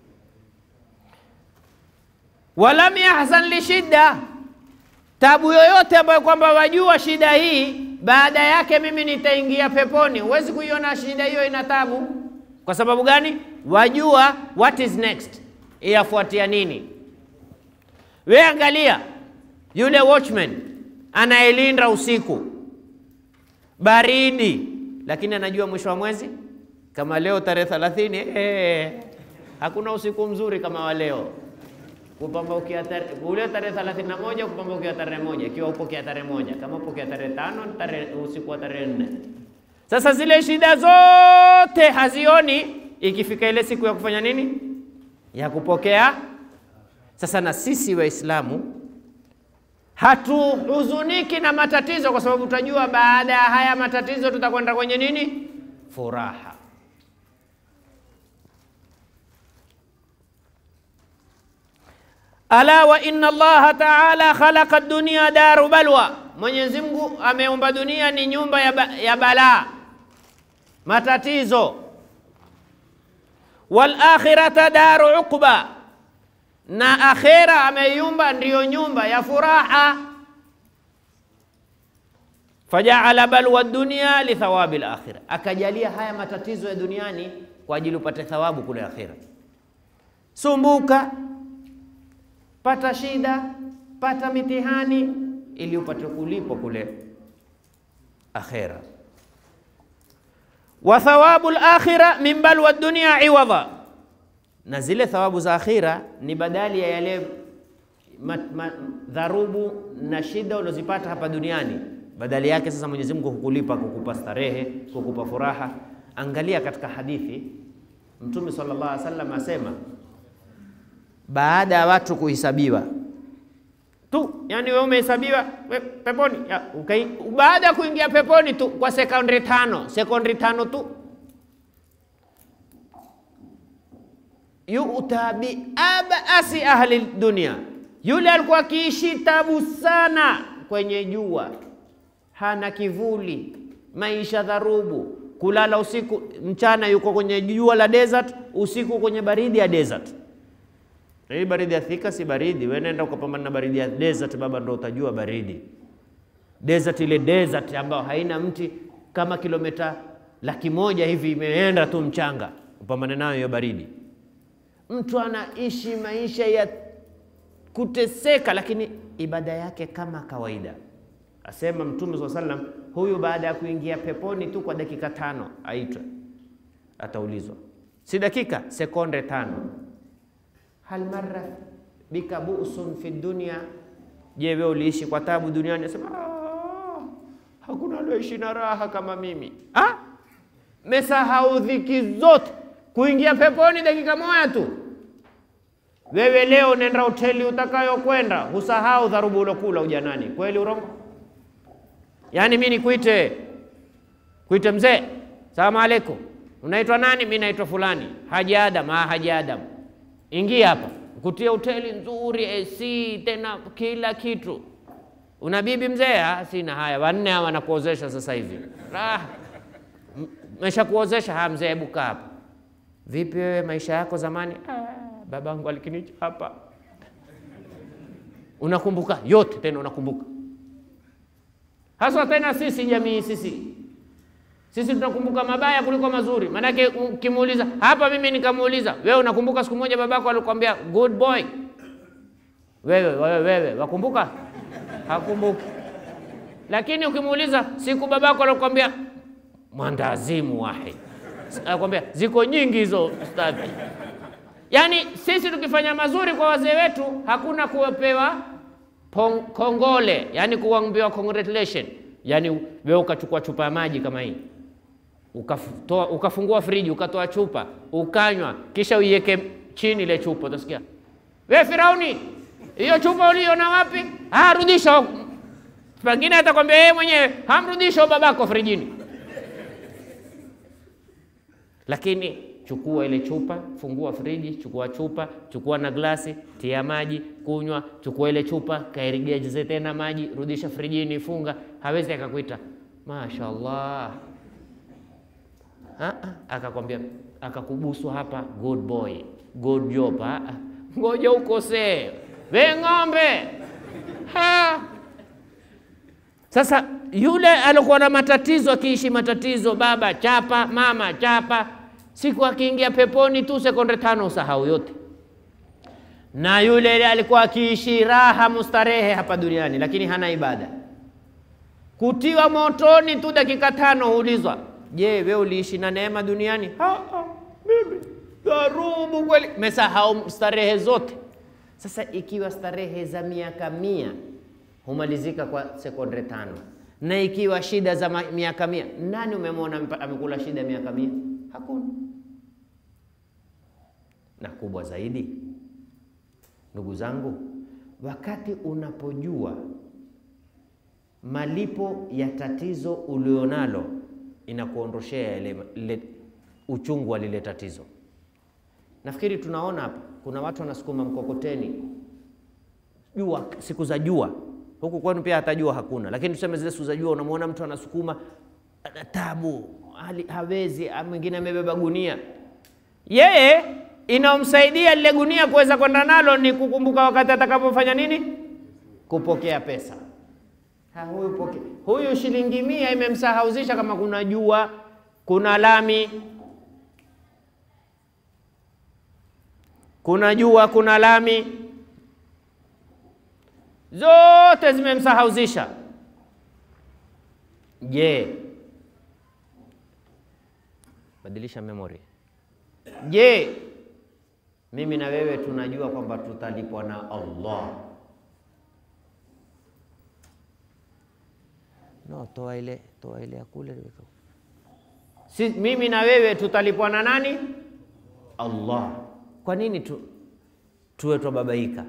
Walam yahzan li shidda, tabu yoyote ambayo kwamba wajua shida hii baada yake mimi nitaingia peponi. Huwezi kuiona shida hiyo ina tabu. Kwa sababu gani? Wajua what is next, iyafuatia nini. We angalia yule watchman anayelinda usiku, baridi, lakini anajua mwisho wa mwezi kama leo tarehe thelathini, eh, hakuna usiku mzuri kama wa leo kupambaukia ule tarehe thelathini na moja kupambaukia tarehe moja ikiwa upokea tarehe moja kama upokea tarehe tano tarehe usiku wa tarehe nne Sasa zile shida zote hazioni, ikifika ile siku ya kufanya nini, ya kupokea. Sasa na sisi Waislamu hatuhuzuniki na matatizo, kwa sababu tutajua baada ya haya matatizo tutakwenda kwenye nini, furaha. Ala wa inna Allaha taala khalaqa dunya daru balwa, Mwenyezi Mungu ameumba dunia ni nyumba ya, ba, ya balaa matatizo. Wal akhirata daru uqba, na akhera ameiumba ndiyo nyumba ya furaha. Fajaala balwa dunya li thawabi al akhira, akajalia haya matatizo ya duniani kwa ajili upate thawabu kule akhira. Sumbuka pata shida, pata mitihani ili upate kulipwa kule akhera. Wa thawabu al-akhira min balwa dunya iwadha, na zile thawabu za akhira ni badali ya yale dharubu na shida ulozipata hapa duniani. Badali yake sasa Mwenyezi Mungu hukulipa, kukupa starehe, kukupa furaha. Angalia katika hadithi Mtume sallallahu alaihi wasallam asema baada ya watu kuhesabiwa tu, yani wewe umehesabiwa peponi ya, okay. Baada ya kuingia peponi tu kwa sekondi tano, sekondi tano tu, yuta bi abasi ahli dunia, yule alikuwa akiishi tabu sana kwenye jua, hana kivuli, maisha dharubu, kulala usiku, mchana yuko kwenye jua la desert, usiku kwenye baridi ya desert. Hii baridi ya Thika si baridi, wewe nenda ukapambana na baridi ya desert baba, ndo utajua baridi. Desert ile desert ambayo haina mti kama kilomita laki moja hivi imeenda tu mchanga, upambane nayo hiyo baridi. mtu anaishi maisha ya kuteseka, lakini ibada yake kama kawaida. Asema Mtume swalla sallam, huyu baada ya kuingia peponi tu kwa dakika tano aitwe, ataulizwa, si dakika, sekonde tano, hal marra bika bu'sun fi dunya, je, wewe uliishi kwa tabu duniani? Asema "Ah, hakuna alioishi na raha kama mimi. Ah, mesahau dhiki zote, kuingia peponi dakika moja tu. Wewe leo nenda hoteli utakayokwenda, husahau dharubu ulokula ujanani. Kweli urongo? Yaani mi nikuite kuite mzee, salamu alaikum, unaitwa nani? Mi naitwa fulani, Haji Adam. Ah, Haji Adam, ingia hapa, kutia hoteli nzuri, AC tena kila kitu. Una bibi mzee? Ah, sina. Haya, wanne hawa wanakuozesha sasa hivi. Raha mesha kuozesha. Ha, mzee, hebu kaa hapa. Vipi wewe, maisha yako zamani? Ah, babangu alikinichapa. Unakumbuka yote tena, unakumbuka haswa tena sisi jamii sisi sisi tunakumbuka mabaya kuliko mazuri. Maanake ukimuuliza hapa, mimi nikamuuliza wewe, unakumbuka siku moja babako alikwambia good boy? Wewe wewe wewe, wakumbuka? Hakumbuki. Lakini ukimuuliza siku babako alikwambia mwandazimu wahid, anakwambia ziko nyingi hizo ustadhi. Yaani sisi tukifanya mazuri kwa wazee wetu hakuna kuwapewa pong, kongole, yani kuambiwa congratulation. Yani wewe ukachukua chupa ya maji kama hii ukatoa, ukafungua friji ukatoa chupa ukanywa, kisha uiweke chini ile chupa, utasikia we Firauni, hiyo chupa uliona wapi? Ah, rudisha. Pengine atakwambia yeye mwenyewe, hamrudisha babako frijini. Lakini chukua ile chupa, fungua friji, chukua chupa, chukua na glasi, tia maji, kunywa. Chukua ile chupa, kairigeze tena maji, rudisha frijini, funga. Hawezi akakuita mashaallah, akakwambia akakubusu hapa, good boy, good job. Ngoja ukosee, we ng'ombe ha. Sasa yule alikuwa na matatizo, akiishi matatizo, baba chapa, mama chapa siku akiingia peponi tu sekunde tano usahau yote. Na yule alikuwa akiishi raha mustarehe hapa duniani, lakini hana ibada, kutiwa motoni tu dakika tano huulizwa, je, wewe uliishi na neema duniani? Ha, ha, mimi dharubu kweli, mesahau starehe zote. Sasa ikiwa starehe za miaka mia humalizika kwa sekunde tano, na ikiwa shida za miaka mia, nani umemwona amekula shida miaka mia? Hakuna. Na kubwa zaidi, ndugu zangu, wakati unapojua malipo ya tatizo ulionalo, inakuondoshea ile uchungu wa lile tatizo. Nafikiri tunaona hapa kuna watu wanasukuma mkokoteni jua, siku za jua huku kwenu pia hata jua hakuna, lakini tuseme zile siku za jua, unamwona mtu anasukuma ana tabu hali hawezi, mwingine amebeba gunia. Yeye inamsaidia lile gunia kuweza kwenda nalo ni kukumbuka wakati atakapofanya nini, kupokea pesa. Ha, huyu, poke, huyu shilingi mia imemsahauzisha kama kuna jua, kuna lami, kuna jua, kuna lami, zote zimemsahauzisha. Je, badilisha memory. Je, mimi na wewe tunajua kwamba tutalipwa na Allah? No, toa ile toa ile ya kule. Si mimi na wewe tutalipwa na nani? Allah. Kwa nini tu tuwe twababaika?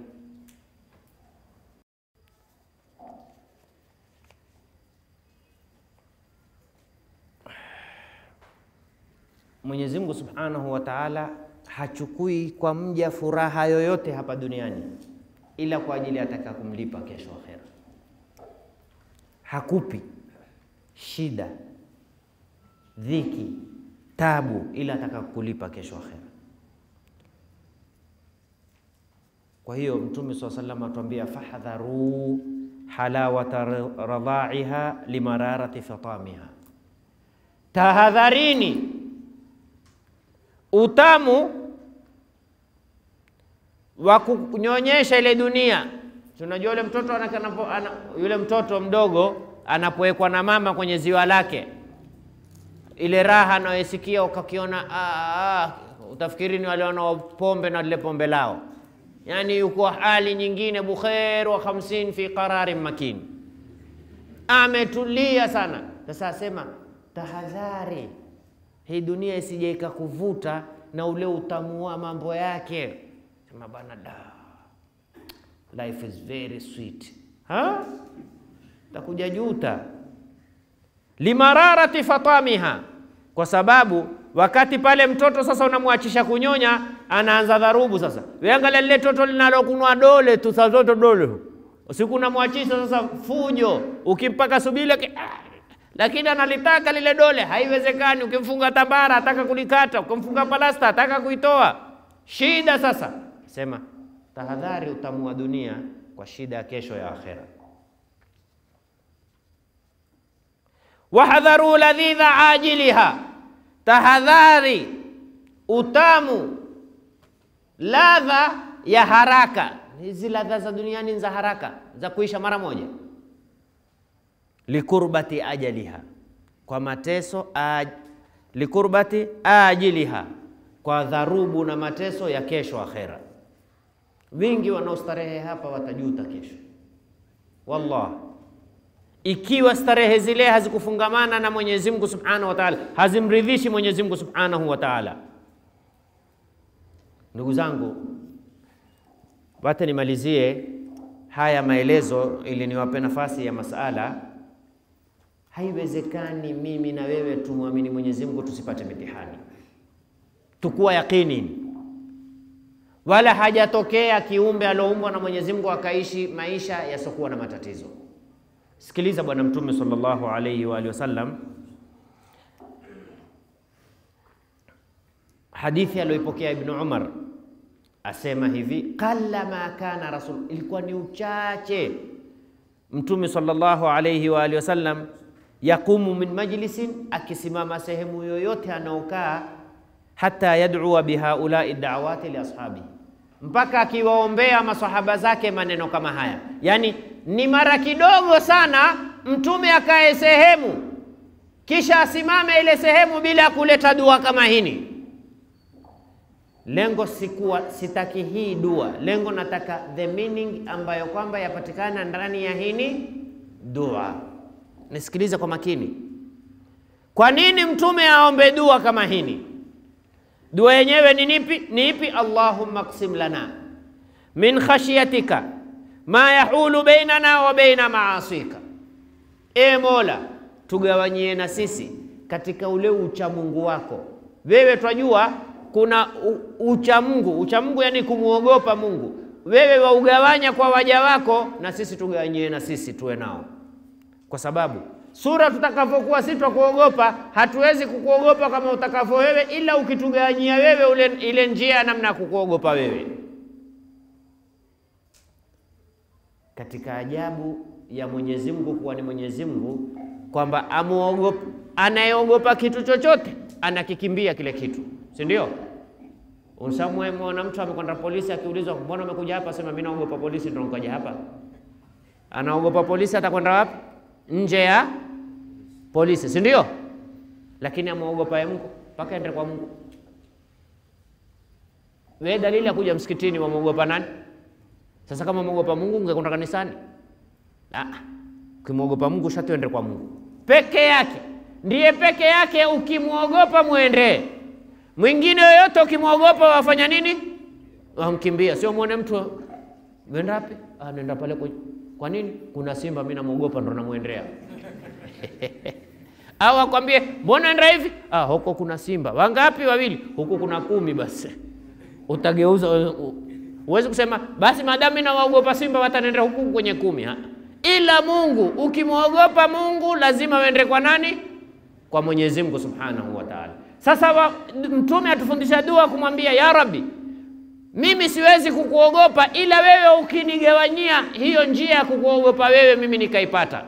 Mwenyezi Mungu Subhanahu wa Ta'ala hachukui kwa mja furaha yoyote hapa duniani ila kwa ajili ataka kumlipa kesho akhera. Hakupi shida, dhiki, tabu ila ataka kulipa kesho akhera. Kwa hiyo Mtume swalla sallam atuambia fahdharu halawata radha'iha limararati fatamiha, tahadharini utamu wa kunyonyesha ile dunia. Tunajua yule mtoto anakanapo, ana, yule mtoto mdogo anapowekwa na mama kwenye ziwa lake, ile raha anayosikia ukakiona, ah, ah, utafikiri ni wale wanao pombe na lile pombe lao, yani yuko hali nyingine, bukhair wa khamsin fi qararin makin, ametulia sana. Sasa asema tahadhari, hii dunia isije ikakuvuta na ule utamu wa mambo yake. Sema bana, da life is very sweet, ha takuja juta limararati fatamiha, kwa sababu wakati pale mtoto sasa unamwachisha kunyonya, anaanza dharubu. Sasa weangalia lile toto linalokunwa dole tu, saa zote dole, usiku unamwachisha sasa fujo, ukimpaka subile ki, ah, lakini analitaka lile dole, haiwezekani. Ukimfunga tambara ataka kulikata, ukimfunga palasta ataka kuitoa. Shida sasa, sema tahadhari, utamu wa dunia kwa shida ya kesho ya akhera. Wahadharu ladhidha ajiliha, tahadhari utamu ladha ya haraka. Hizi ladha za duniani za haraka za kuisha mara moja. Likurbati ajaliha, kwa mateso aj, likurbati ajiliha, kwa dharubu na mateso ya kesho akhera. Wingi wanaostarehe hapa watajuta kesho, wallahi ikiwa starehe zile hazikufungamana na Mwenyezi Mungu Subhanahu wa Ta'ala, hazimridhishi Mwenyezi Mungu Subhanahu wa Ta'ala. Ndugu zangu, wacha nimalizie haya maelezo ili niwape nafasi ya masala. Haiwezekani mimi na wewe tumwamini Mwenyezi Mungu tusipate mitihani, tukuwa yakini, wala hajatokea kiumbe alioumbwa na Mwenyezi Mungu akaishi maisha yasiokuwa na matatizo. Sikiliza Bwana Mtume sallallahu alayhi wa alihi wasallam, hadithi aliyoipokea Ibnu Umar asema hivi, qalla ma kana rasul, ilikuwa ni uchache Mtume sallallahu alayhi wa alihi wasallam yaqumu min majlisin, akisimama sehemu yoyote anaokaa, hata yad'ua bihaulai da'awati li ashabihi mpaka akiwaombea masahaba zake maneno kama haya. Yaani ni mara kidogo sana mtume akae sehemu kisha asimame ile sehemu bila kuleta dua kama hini. Lengo sikuwa sitaki hii dua, lengo nataka the meaning ambayo kwamba yapatikana ndani ya hini dua. Nisikilize kwa makini, kwa nini mtume aombe dua kama hini? Dua yenyewe ni nipi? Ni ipi? Allahumma qsim lana min khashyatika ma yahulu bainana wa baina maasika, e Mola, tugawanyie na sisi katika ule uchamungu wako. Wewe twajua kuna uchamungu, uchamungu yani kumwogopa Mungu. Wewe waugawanya kwa waja wako, na sisi tugawanyie na sisi tuwe nao, kwa sababu sura tutakavyokuwa sisi twakuogopa, hatuwezi kukuogopa kama utakavyo wewe, ila ukitugawanyia wewe ule, ile njia ya namna ya kukuogopa wewe. Katika ajabu ya Mwenyezi Mungu kuwa ni Mwenyezi Mungu kwamba amuogopa, anayeogopa kitu chochote anakikimbia kile kitu, si ndio? Usamwona mtu amekwenda polisi, akiulizwa mbona umekuja hapa, sema mimi naogopa polisi, ndio nikaja hapa. Anaogopa polisi, atakwenda wapi? nje ya polisi, si ndio? Lakini amwogopa Mungu mpaka ende kwa Mungu. Wewe dalili ya kuja msikitini wamwogopa nani? Sasa kama mwogopa Mungu ungekwenda kanisani? Ah, ukimwogopa Mungu shati ende kwa Mungu peke yake, ndiye peke yake ukimwogopa mwende. Mwingine yoyote ukimwogopa wafanya nini? Wamkimbia. Sio muone mtu wenda wapi? Ah, nenda pale kwa kwa nini? Kuna simba, mimi namwogopa, ndo namwendea. Au akwambie mbona enda hivi? Ah, huko kuna simba. Wangapi? Wawili. Huko kuna kumi. Basi utageuza, uwezi kusema basi maadamu mimi nawaogopa simba watanenda huku kwenye kumi. Ha. Ila Mungu, ukimwogopa Mungu lazima uende kwa nani? Kwa Mwenyezi Mungu Subhanahu wa Ta'ala. Sasa wa, Mtume atufundisha dua kumwambia ya Rabbi mimi siwezi kukuogopa ila wewe ukinigawanyia hiyo njia ya kukuogopa wewe mimi nikaipata.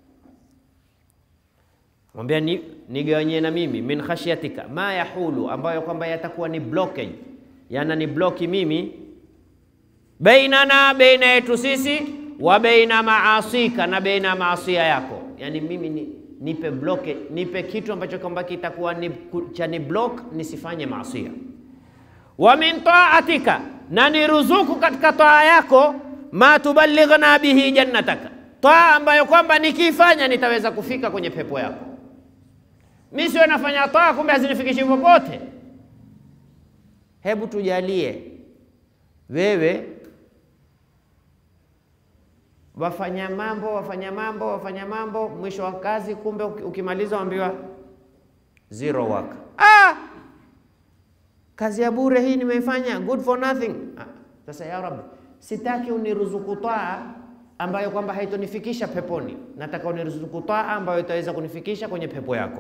Mwambia ni, nigawanyie na mimi min khashyatika ma yahulu, ambayo kwamba yatakuwa ni blockage, yana ni bloki mimi bainana, baina yetu sisi, wa baina maasika, na baina maasia yako. Yani mimi ni, nipe block, nipe kitu ambacho kwamba kitakuwa ni, cha ni block nisifanye maasia. Wa min taatika, na ni ruzuku katika taa yako, ma tuballighna bihi jannataka, taa ambayo kwamba nikifanya nitaweza kufika kwenye pepo yako. Mi sio nafanya taa kumbe hazinifikishi popote. Hebu tujalie wewe wafanya mambo wafanya mambo wafanya mambo, mwisho wa kazi, kumbe ukimaliza waambiwa zero work. Ah, kazi ya bure hii nimeifanya, good for nothing. Ah, sasa ya Rabbi, sitaki uniruzuku taa ambayo kwamba haitonifikisha peponi, nataka uniruzuku taa ambayo itaweza kunifikisha kwenye pepo yako.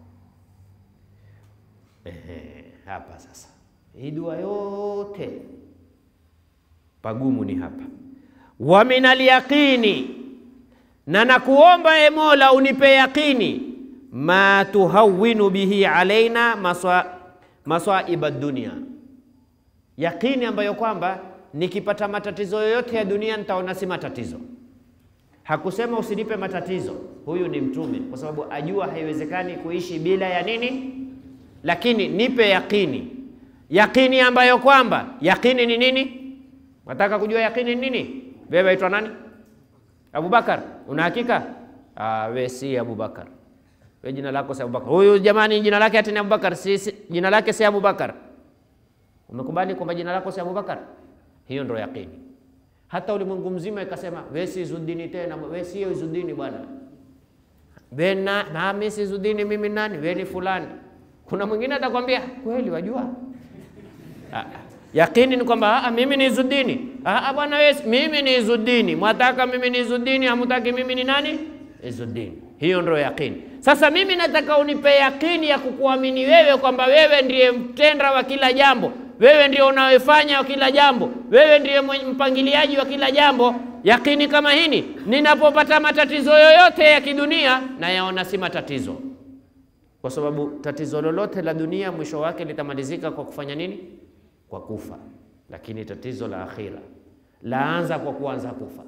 Ehe, hapa sasa hii dua yote pagumu ni hapa. Wa minal yaqini, na nakuomba e Mola unipe yaqini, ma tuhawinu bihi alaina maswaiba dunia, yaqini ambayo kwamba nikipata matatizo yoyote ya dunia nitaona si matatizo. Hakusema usinipe matatizo, huyu ni Mtume kwa sababu ajua haiwezekani kuishi bila ya nini, lakini nipe yaqini yaqini ambayo kwamba yaqini ni nini? Nataka kujua yaqini ni nini? Wewe waitwa nani? Abubakar, una hakika? Ah, we si Abubakar, we jina lako si Abubakar. Huyu jamani, jina lake ati ni Abubakar, si, si, jina lake si Abubakar. Umekubali kwamba jina lako si Abubakar? Hiyo ndio yaqini. Hata ulimwengu mzima ikasema we si Izudini tena, we si Izudini bwana, we na mimi si Izudini, mimi nani? We ni fulani. Kuna mwingine atakwambia kweli, wajua Yakini ni kwamba mimi ni Izudini. Bwana wewe, mimi ni Izudini. Mwataka mimi ni Izudini, hamutaki mimi ni nani? Izudini. Hiyo ndio yakini. Sasa mimi nataka unipe yakini ya kukuamini wewe kwamba wewe ndiye mtenda wa kila jambo, wewe ndiye unayefanya wa kila jambo, wewe ndiye mpangiliaji wa kila jambo. Yakini kama hini, ninapopata matatizo yoyote ya kidunia nayaona si matatizo, kwa sababu tatizo lolote la dunia mwisho wake litamalizika kwa kufanya nini? Kwa kufa. Lakini tatizo la akhira laanza kwa kuanza kufa.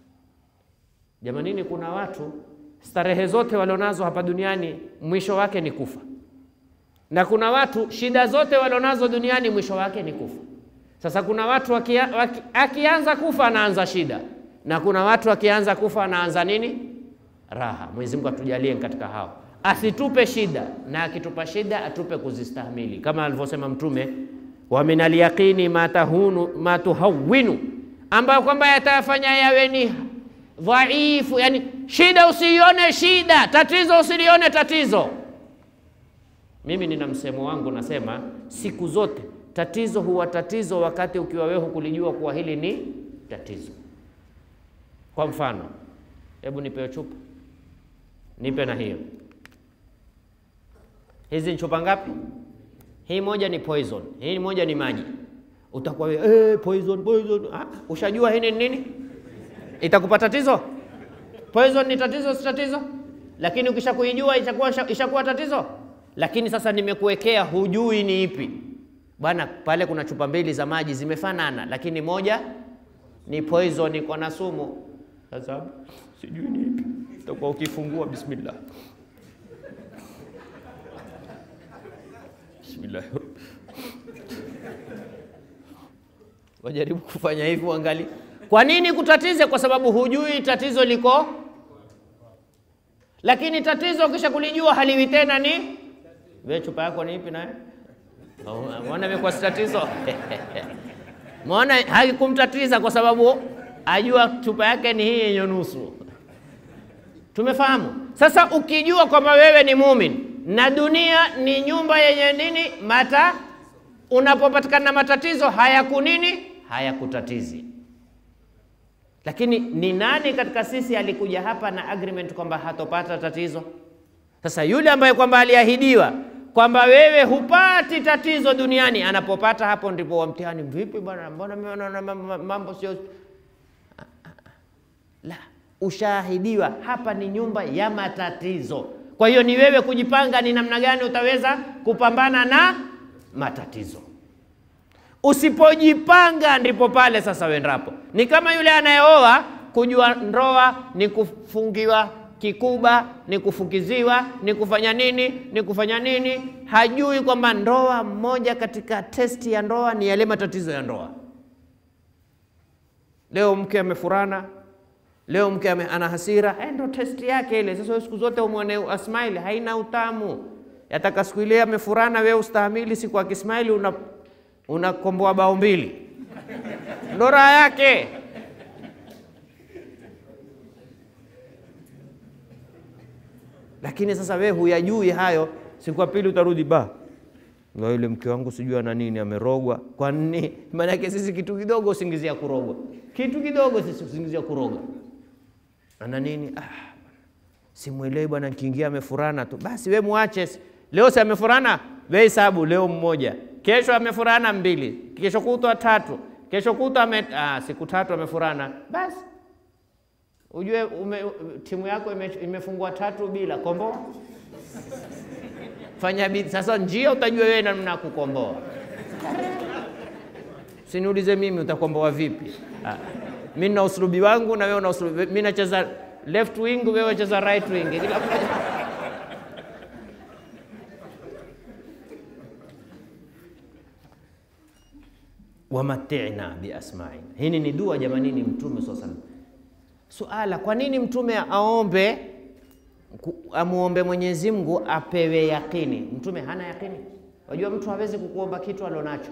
Jamanini, kuna watu starehe zote walionazo hapa duniani mwisho wake ni kufa, na kuna watu shida zote walionazo duniani mwisho wake ni kufa. Sasa kuna watu wakia, waki, akianza kufa anaanza shida, na kuna watu akianza kufa anaanza nini? Raha. Mwenyezi Mungu atujalie katika hao, asitupe shida, na akitupa shida atupe kuzistahimili, kama alivyosema Mtume wa min alyaqini ma tahunu ma tuhawinu, ambayo kwamba yatafanya yawe ni dhaifu. Yani shida usiione shida, tatizo usilione tatizo. Mimi nina msemo wangu nasema, siku zote tatizo huwa tatizo wakati ukiwa wewe hukulijua kuwa hili ni tatizo. Kwa mfano, hebu nipe chupa, nipe na hiyo. Hizi ni chupa ngapi? Hii moja ni poison, hii moja ni maji. Utakuwa wewe eh, poison poison. Ah, ushajua hii ni nini? Itakupa tatizo? Poison ni tatizo, si tatizo? Lakini ukishakuijua itakuwa ishakuwa tatizo. Lakini sasa nimekuwekea, hujui ni ipi bwana. Pale kuna chupa mbili za maji zimefanana, lakini moja ni poison, iko na sumu. Sasa sijui ni ipi, utakuwa ukifungua bismillah Bismillah. Wajaribu kufanya hivyo, angali. Kwa nini kutatize? Kwa sababu hujui tatizo liko, lakini tatizo kisha kulijua haliwi tena. Ni wewe, chupa yako ni ipi? Naye mwana imekuwa si tatizo mwana haikumtatiza kwa sababu ajua chupa yake ni hii yenye nusu. Tumefahamu sasa. Ukijua kwamba wewe ni muumini na dunia ni nyumba yenye nini mata, unapopatikana matatizo hayaku nini hayakutatizi. Lakini ni nani katika sisi alikuja hapa na agreement kwamba hatopata tatizo? Sasa yule ambaye kwamba aliahidiwa kwamba wewe hupati tatizo duniani, anapopata hapo ndipo wa mtihani. Vipi bwana, mbona mambo sio la, ushaahidiwa hapa ni nyumba ya matatizo. Kwa hiyo ni wewe kujipanga ni namna gani utaweza kupambana na matatizo. Usipojipanga ndipo pale sasa wendapo. Ni kama yule anayeoa kujua ndoa ni kufungiwa kikuba, ni kufukiziwa, ni kufanya nini, ni kufanya nini. Hajui kwamba ndoa, mmoja katika testi ya ndoa ni yale matatizo ya ndoa. Leo mke amefurana, leo mke ame, ana hasira, eh, ndo testi yake ile. Sasa siku zote umwone asmaili, haina utamu. Yataka siku ile amefurana, wewe ustahamili, siku akismaili una unakomboa bao mbili, ndo raha yake. Lakini sasa wewe huyajui hayo, siku ya pili utarudi ba na yule mke wangu sijui ana nini, amerogwa. Kwa nini? Maanake sisi kitu kidogo usingizia kurogwa, kitu kidogo sisi usingizia kurogwa. Ana nini? Ah, simwelewi bwana, nikiingia amefurana tu. Basi we muache. Leo si amefurana, we hesabu leo mmoja, kesho amefurana mbili, kesho kutwa tatu, kesho kutwa ame, ah, siku tatu amefurana. Basi ujue ume, timu yako ime, imefungwa tatu bila komboa fanya bidii sasa, njia utajua wewe namna ya kukomboa. Siniulize mimi utakomboa vipi? Ah, mimi na usulubi wangu na wewe una usulubi. Mimi nacheza left wing, wewe unacheza right wing. Kila mmoja wamatina biasmaina. Hii ni dua jamani, ni Mtume swalla sallam. Suala, kwa nini Mtume aombe amuombe Mwenyezi Mungu apewe yakini. Mtume hana yakini. Wajua mtu hawezi kukuomba kitu alionacho.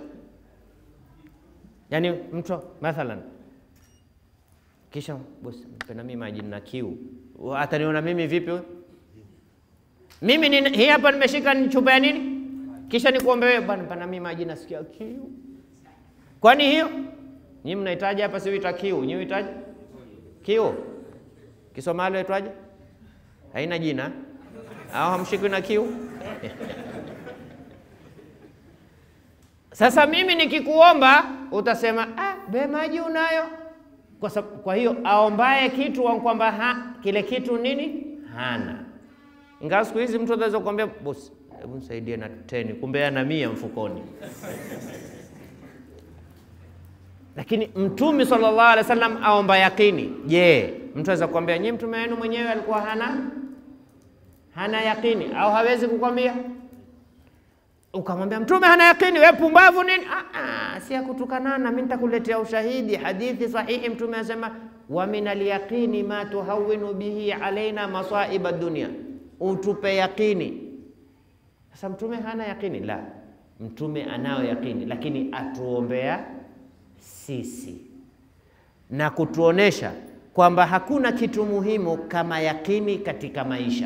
Yaani mtu mathalan, kisha bosi, mpenda mimi maji na kiu, ataniona mimi vipi? Mimi ni hii hapa nimeshika ni chupa ya nini, kisha nikuombe wewe, bwana, mpenda mimi maji nasikia kiu. Kwani hiyo nyinyi mnahitaji hapa, si huita kiu, nyinyi huitaji kiu, Kisomali huitwaje? haina jina au hamshikwi na kiu? Sasa mimi nikikuomba utasema ah, be maji unayo. Kwa, kwa hiyo aombaye kitu kwamba ha, kile kitu nini hana. Ingawa siku hizi mtu anaweza kukwambia bosi, hebu nisaidie na teni, kumbe ana mia mfukoni. Lakini Mtume sallallahu alaihi wasallam aomba yakini. Je, mtu aweza kukwambia nyinyi mtume wenu mwenyewe alikuwa hana hana yakini au hawezi kukwambia? Ukamwambia mtume hana yakini, wewe pumbavu nini? Ah, ah, si akutukanana. Mimi nitakuletea ushahidi, hadithi sahihi. Mtume anasema wa min alyaqini ma tuhawinu bihi alaina masaiba dunia, utupe yakini. Sasa mtume hana yakini? La, mtume anayo yakini, lakini atuombea sisi na kutuonesha kwamba hakuna kitu muhimu kama yakini katika maisha.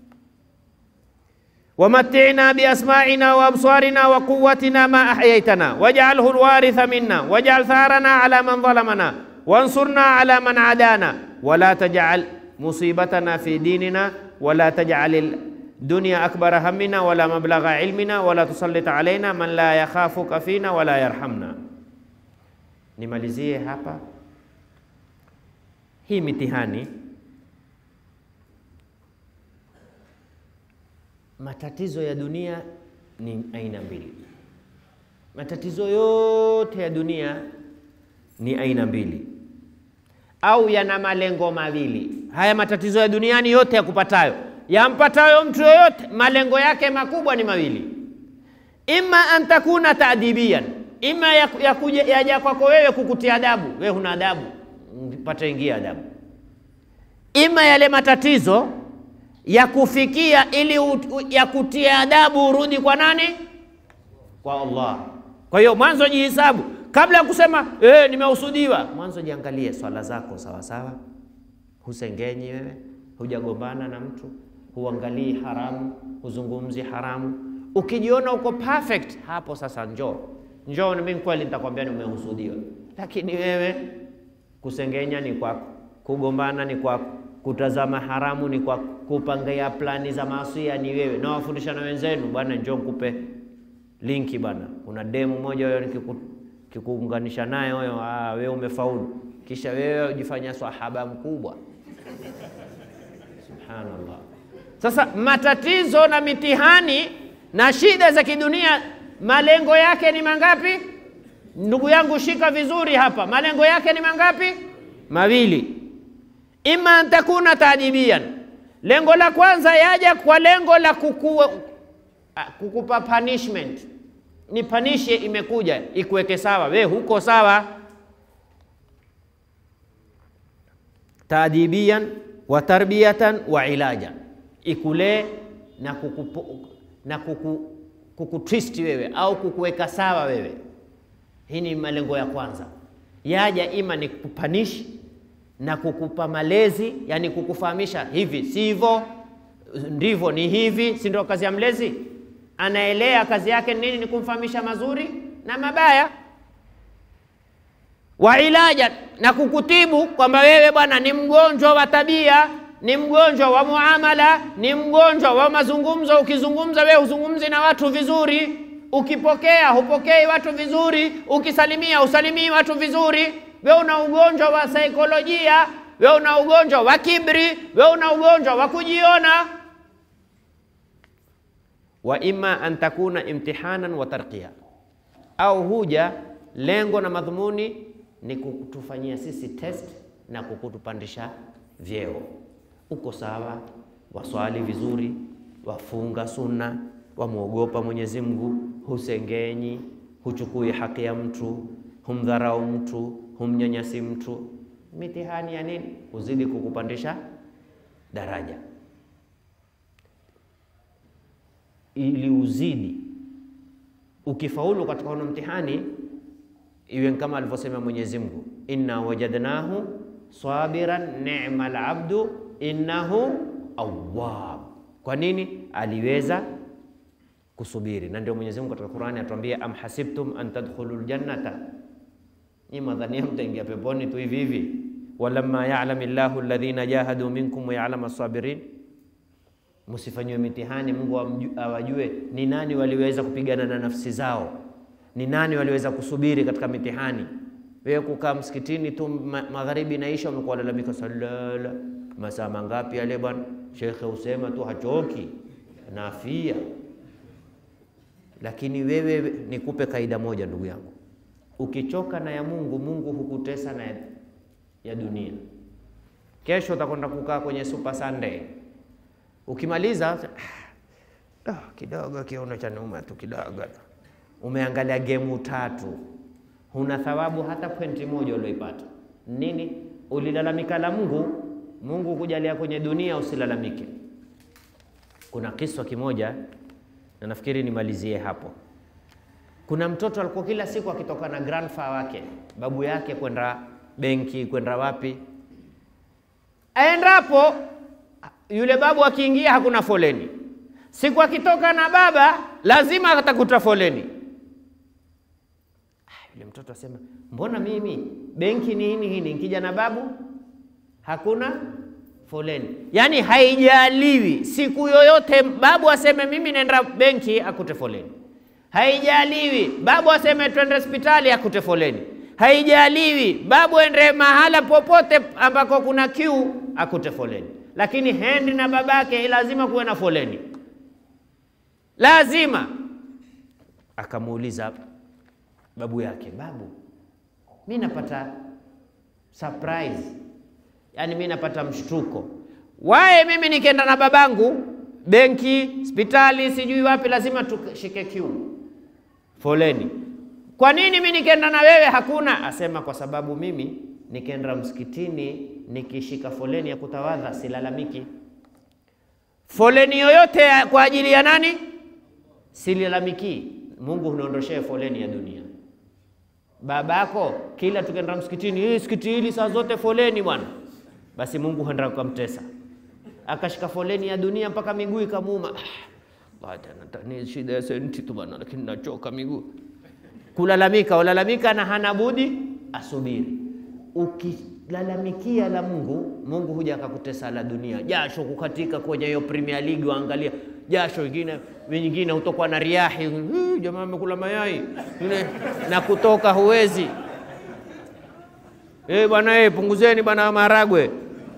wamatina biasmaina wa absarina wa quwwatina ma ahyaitana waj'alhu alwaritha minna waj'al tharana ala man zalamana wansurna ala man adana wala taj'al musibatana fi dinina wala taj'al dunya akbara hammina wala mablagha ilmina wala tusallit alaina man la yakhafuka fina wala yarhamna. Nimalizie hapa hii mitihani. Matatizo ya dunia ni aina mbili. Matatizo yote ya dunia ni aina mbili, au yana malengo mawili. Haya matatizo ya duniani yote yakupatayo, yampatayo mtu yoyote, malengo yake makubwa ni mawili: imma an takuna taadibian, ima yakuja yaja kwako wewe kukutia adabu, wewe huna adabu pata ingia adabu. Ima yale matatizo ya kufikia ili ya kutia adabu urudi kwa nani? Kwa Allah. Kwa hiyo mwanzo jihisabu kabla ya kusema eh, nimehusudiwa. Mwanzo jiangalie swala zako sawa sawa, husengenyi wewe, hujagombana na mtu, huangalii haramu, huzungumzi haramu. Ukijiona uko perfect, hapo sasa njoo njoo, mimi kweli nitakwambia nimehusudiwa, lakini wewe kusengenya ni kwako, kugombana ni kwako, kutazama haramu ni kwako, kupangia plani za maasiya ni wewe. Na wafundisha na wenzenu, bwana, njoo nikupe linki bwana, kuna demu moja huyo nikikuunganisha naye huyo, ah, wewe umefaulu, kisha wewe ujifanya sahaba mkubwa. Subhanallah. Sasa matatizo na mitihani na shida za kidunia malengo yake ni mangapi? Ndugu yangu, shika vizuri hapa, malengo yake ni mangapi? Mawili. Ima an takuna taadibian, lengo la kwanza yaja kwa lengo la kuku, kukupa punishment, ni panishe, imekuja ikuweke sawa, we huko sawa. Taadibian wa tarbiyatan wa ilajan, ikulee na kukupu, na kuku, kukutwist wewe au kukuweka sawa wewe. Hii ni malengo ya kwanza, yaja ima ni kupanishi na kukupa malezi, yani kukufahamisha hivi si hivyo, ndivyo ni hivi, si ndio kazi ya mlezi? Anaelea kazi yake nini? Ni kumfahamisha mazuri na mabaya. Wa ilaja, na kukutibu kwamba wewe bwana ni mgonjwa wa tabia, ni mgonjwa wa muamala, ni mgonjwa wa mazungumzo. Ukizungumza wewe huzungumzi na watu vizuri, ukipokea hupokei watu vizuri, ukisalimia usalimii watu vizuri we una ugonjwa wa saikolojia, we una ugonjwa wa kibri, we una ugonjwa wa kujiona. Wa imma an takuna imtihanan wa tarqiya, au huja lengo na madhumuni ni kutufanyia sisi test na kukutupandisha vyeo. Uko sawa, waswali vizuri, wafunga sunna, wamwogopa Mwenyezi Mungu, husengenyi, huchukui haki ya mtu, humdharau mtu humnyanyasi mtu. Mitihani ya nini? Kuzidi kukupandisha daraja, ili uzidi. Ukifaulu katika huo mtihani, iwe kama alivyosema Mwenyezi Mungu, inna wajadnahu sabiran ni'mal abdu innahu awwab. Kwa nini? Aliweza kusubiri, na ndio Mwenyezi Mungu katika Qur'ani atuambia, am hasibtum an tadkhulul jannata Nyi madhania mtaingia peponi tu hivi hivi? walamma ya'lam Allahu alladhina jahadu minkum wa ya'lam as-sabirin, msifanyiwe mitihani Mungu awajue ni nani waliweza kupigana na nafsi zao, ni nani waliweza kusubiri katika mitihani. Wewe kukaa msikitini tu magharibi naisha, umekuwa lalamika salala, masaa mangapi yale bwana? Shekhe usema tu hachoki nafia. Lakini wewe nikupe kaida moja ndugu yangu Ukichoka na ya Mungu, Mungu hukutesa na ya dunia. Kesho utakwenda kukaa kwenye Super Sunday, ukimaliza ah, kidogo kiuno cha nyuma tu kidogo, umeangalia gemu tatu, huna thawabu hata pointi moja ulioipata. Nini? Ulilalamika la Mungu, Mungu kujalia kwenye dunia usilalamike. Kuna kiswa kimoja na nafikiri nimalizie hapo. Kuna mtoto alikuwa kila siku akitoka na grandfather wake babu yake kwenda benki kwenda wapi, aendapo yule babu akiingia hakuna foleni. Siku akitoka na baba lazima atakuta foleni. Yule mtoto asema, mbona mimi benki ni hini hini, nikija na babu hakuna foleni? Yaani haijaliwi siku yoyote babu aseme mimi naenda benki akute foleni haijaliwi babu aseme twende hospitali akute foleni, haijaliwi babu ende mahala popote ambako kuna kiu akute foleni, lakini hendi na babake lazima kuwe na foleni, lazima. Akamuuliza babu yake, babu, mi napata surprise, yani mi napata mshtuko, wae mimi nikienda na babangu benki, hospitali, sijui wapi, lazima tushike kiu foleni. Kwa nini mimi nikienda na wewe hakuna? Asema kwa sababu mimi nikienda msikitini nikishika foleni ya kutawadha silalamiki. Foleni yoyote kwa ajili ya nani? Silalamiki. Mungu huniondoshee foleni ya dunia. Babako kila tukienda msikitini, hii msikiti hili saa zote foleni bwana, basi Mungu huenda kumtesa, akashika foleni ya dunia mpaka miguu ikamuuma. Ni shida ya senti tu bwana, lakini nachoka miguu. Kulalamika, ulalamika na hana budi asubiri. Ukilalamikia la Mungu, Mungu huja akakutesa la dunia, jasho kukatika kwenye hiyo Premier League, waangalia jasho ingine nyingine, utokwa na riahi, jamaa amekula mayai na kutoka huwezi. Eh bwana, eh punguzeni bwana maharagwe.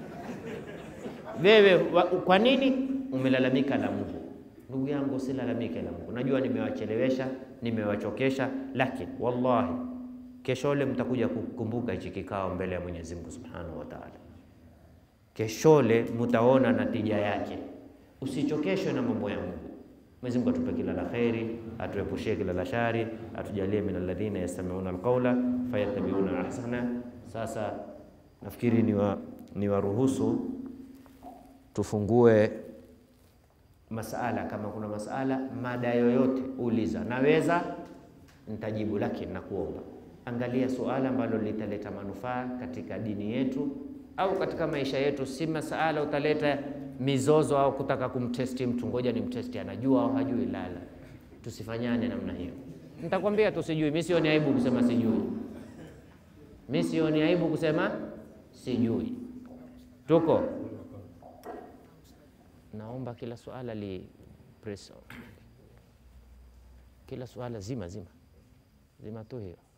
Wewe kwa nini umelalamika la Mungu? Ndugu yangu, usilalamike la Mungu. Najua nimewachelewesha, nimewachokesha, lakini wallahi Keshole mtakuja kukumbuka hichi kikao mbele ya Mwenyezi Mungu Subhanahu wa Ta'ala. Keshole mtaona natija yake. Usichokeshwe na mambo ya Mungu. Mwenyezi Mungu atupe kila la kheri, atuepushie kila la shari, atujalie min alladhina yastami'una alqawla fayattabi'una ahsana. Sasa nafikiri ni wa, ni waruhusu tufungue masala. Kama kuna masala, mada yoyote uliza, naweza nitajibu, lakini nakuomba angalia suala ambalo litaleta manufaa katika dini yetu au katika maisha yetu, si masala utaleta mizozo au kutaka kumtesti mtu, ngoja ni mtesti anajua au hajui. Lala, tusifanyane namna hiyo. Nitakwambia tu sijui, mimi sioni aibu kusema sijui, mimi sioni aibu kusema sijui. Tuko naomba kila suala li press, kila suala zima zima zima tu hiyo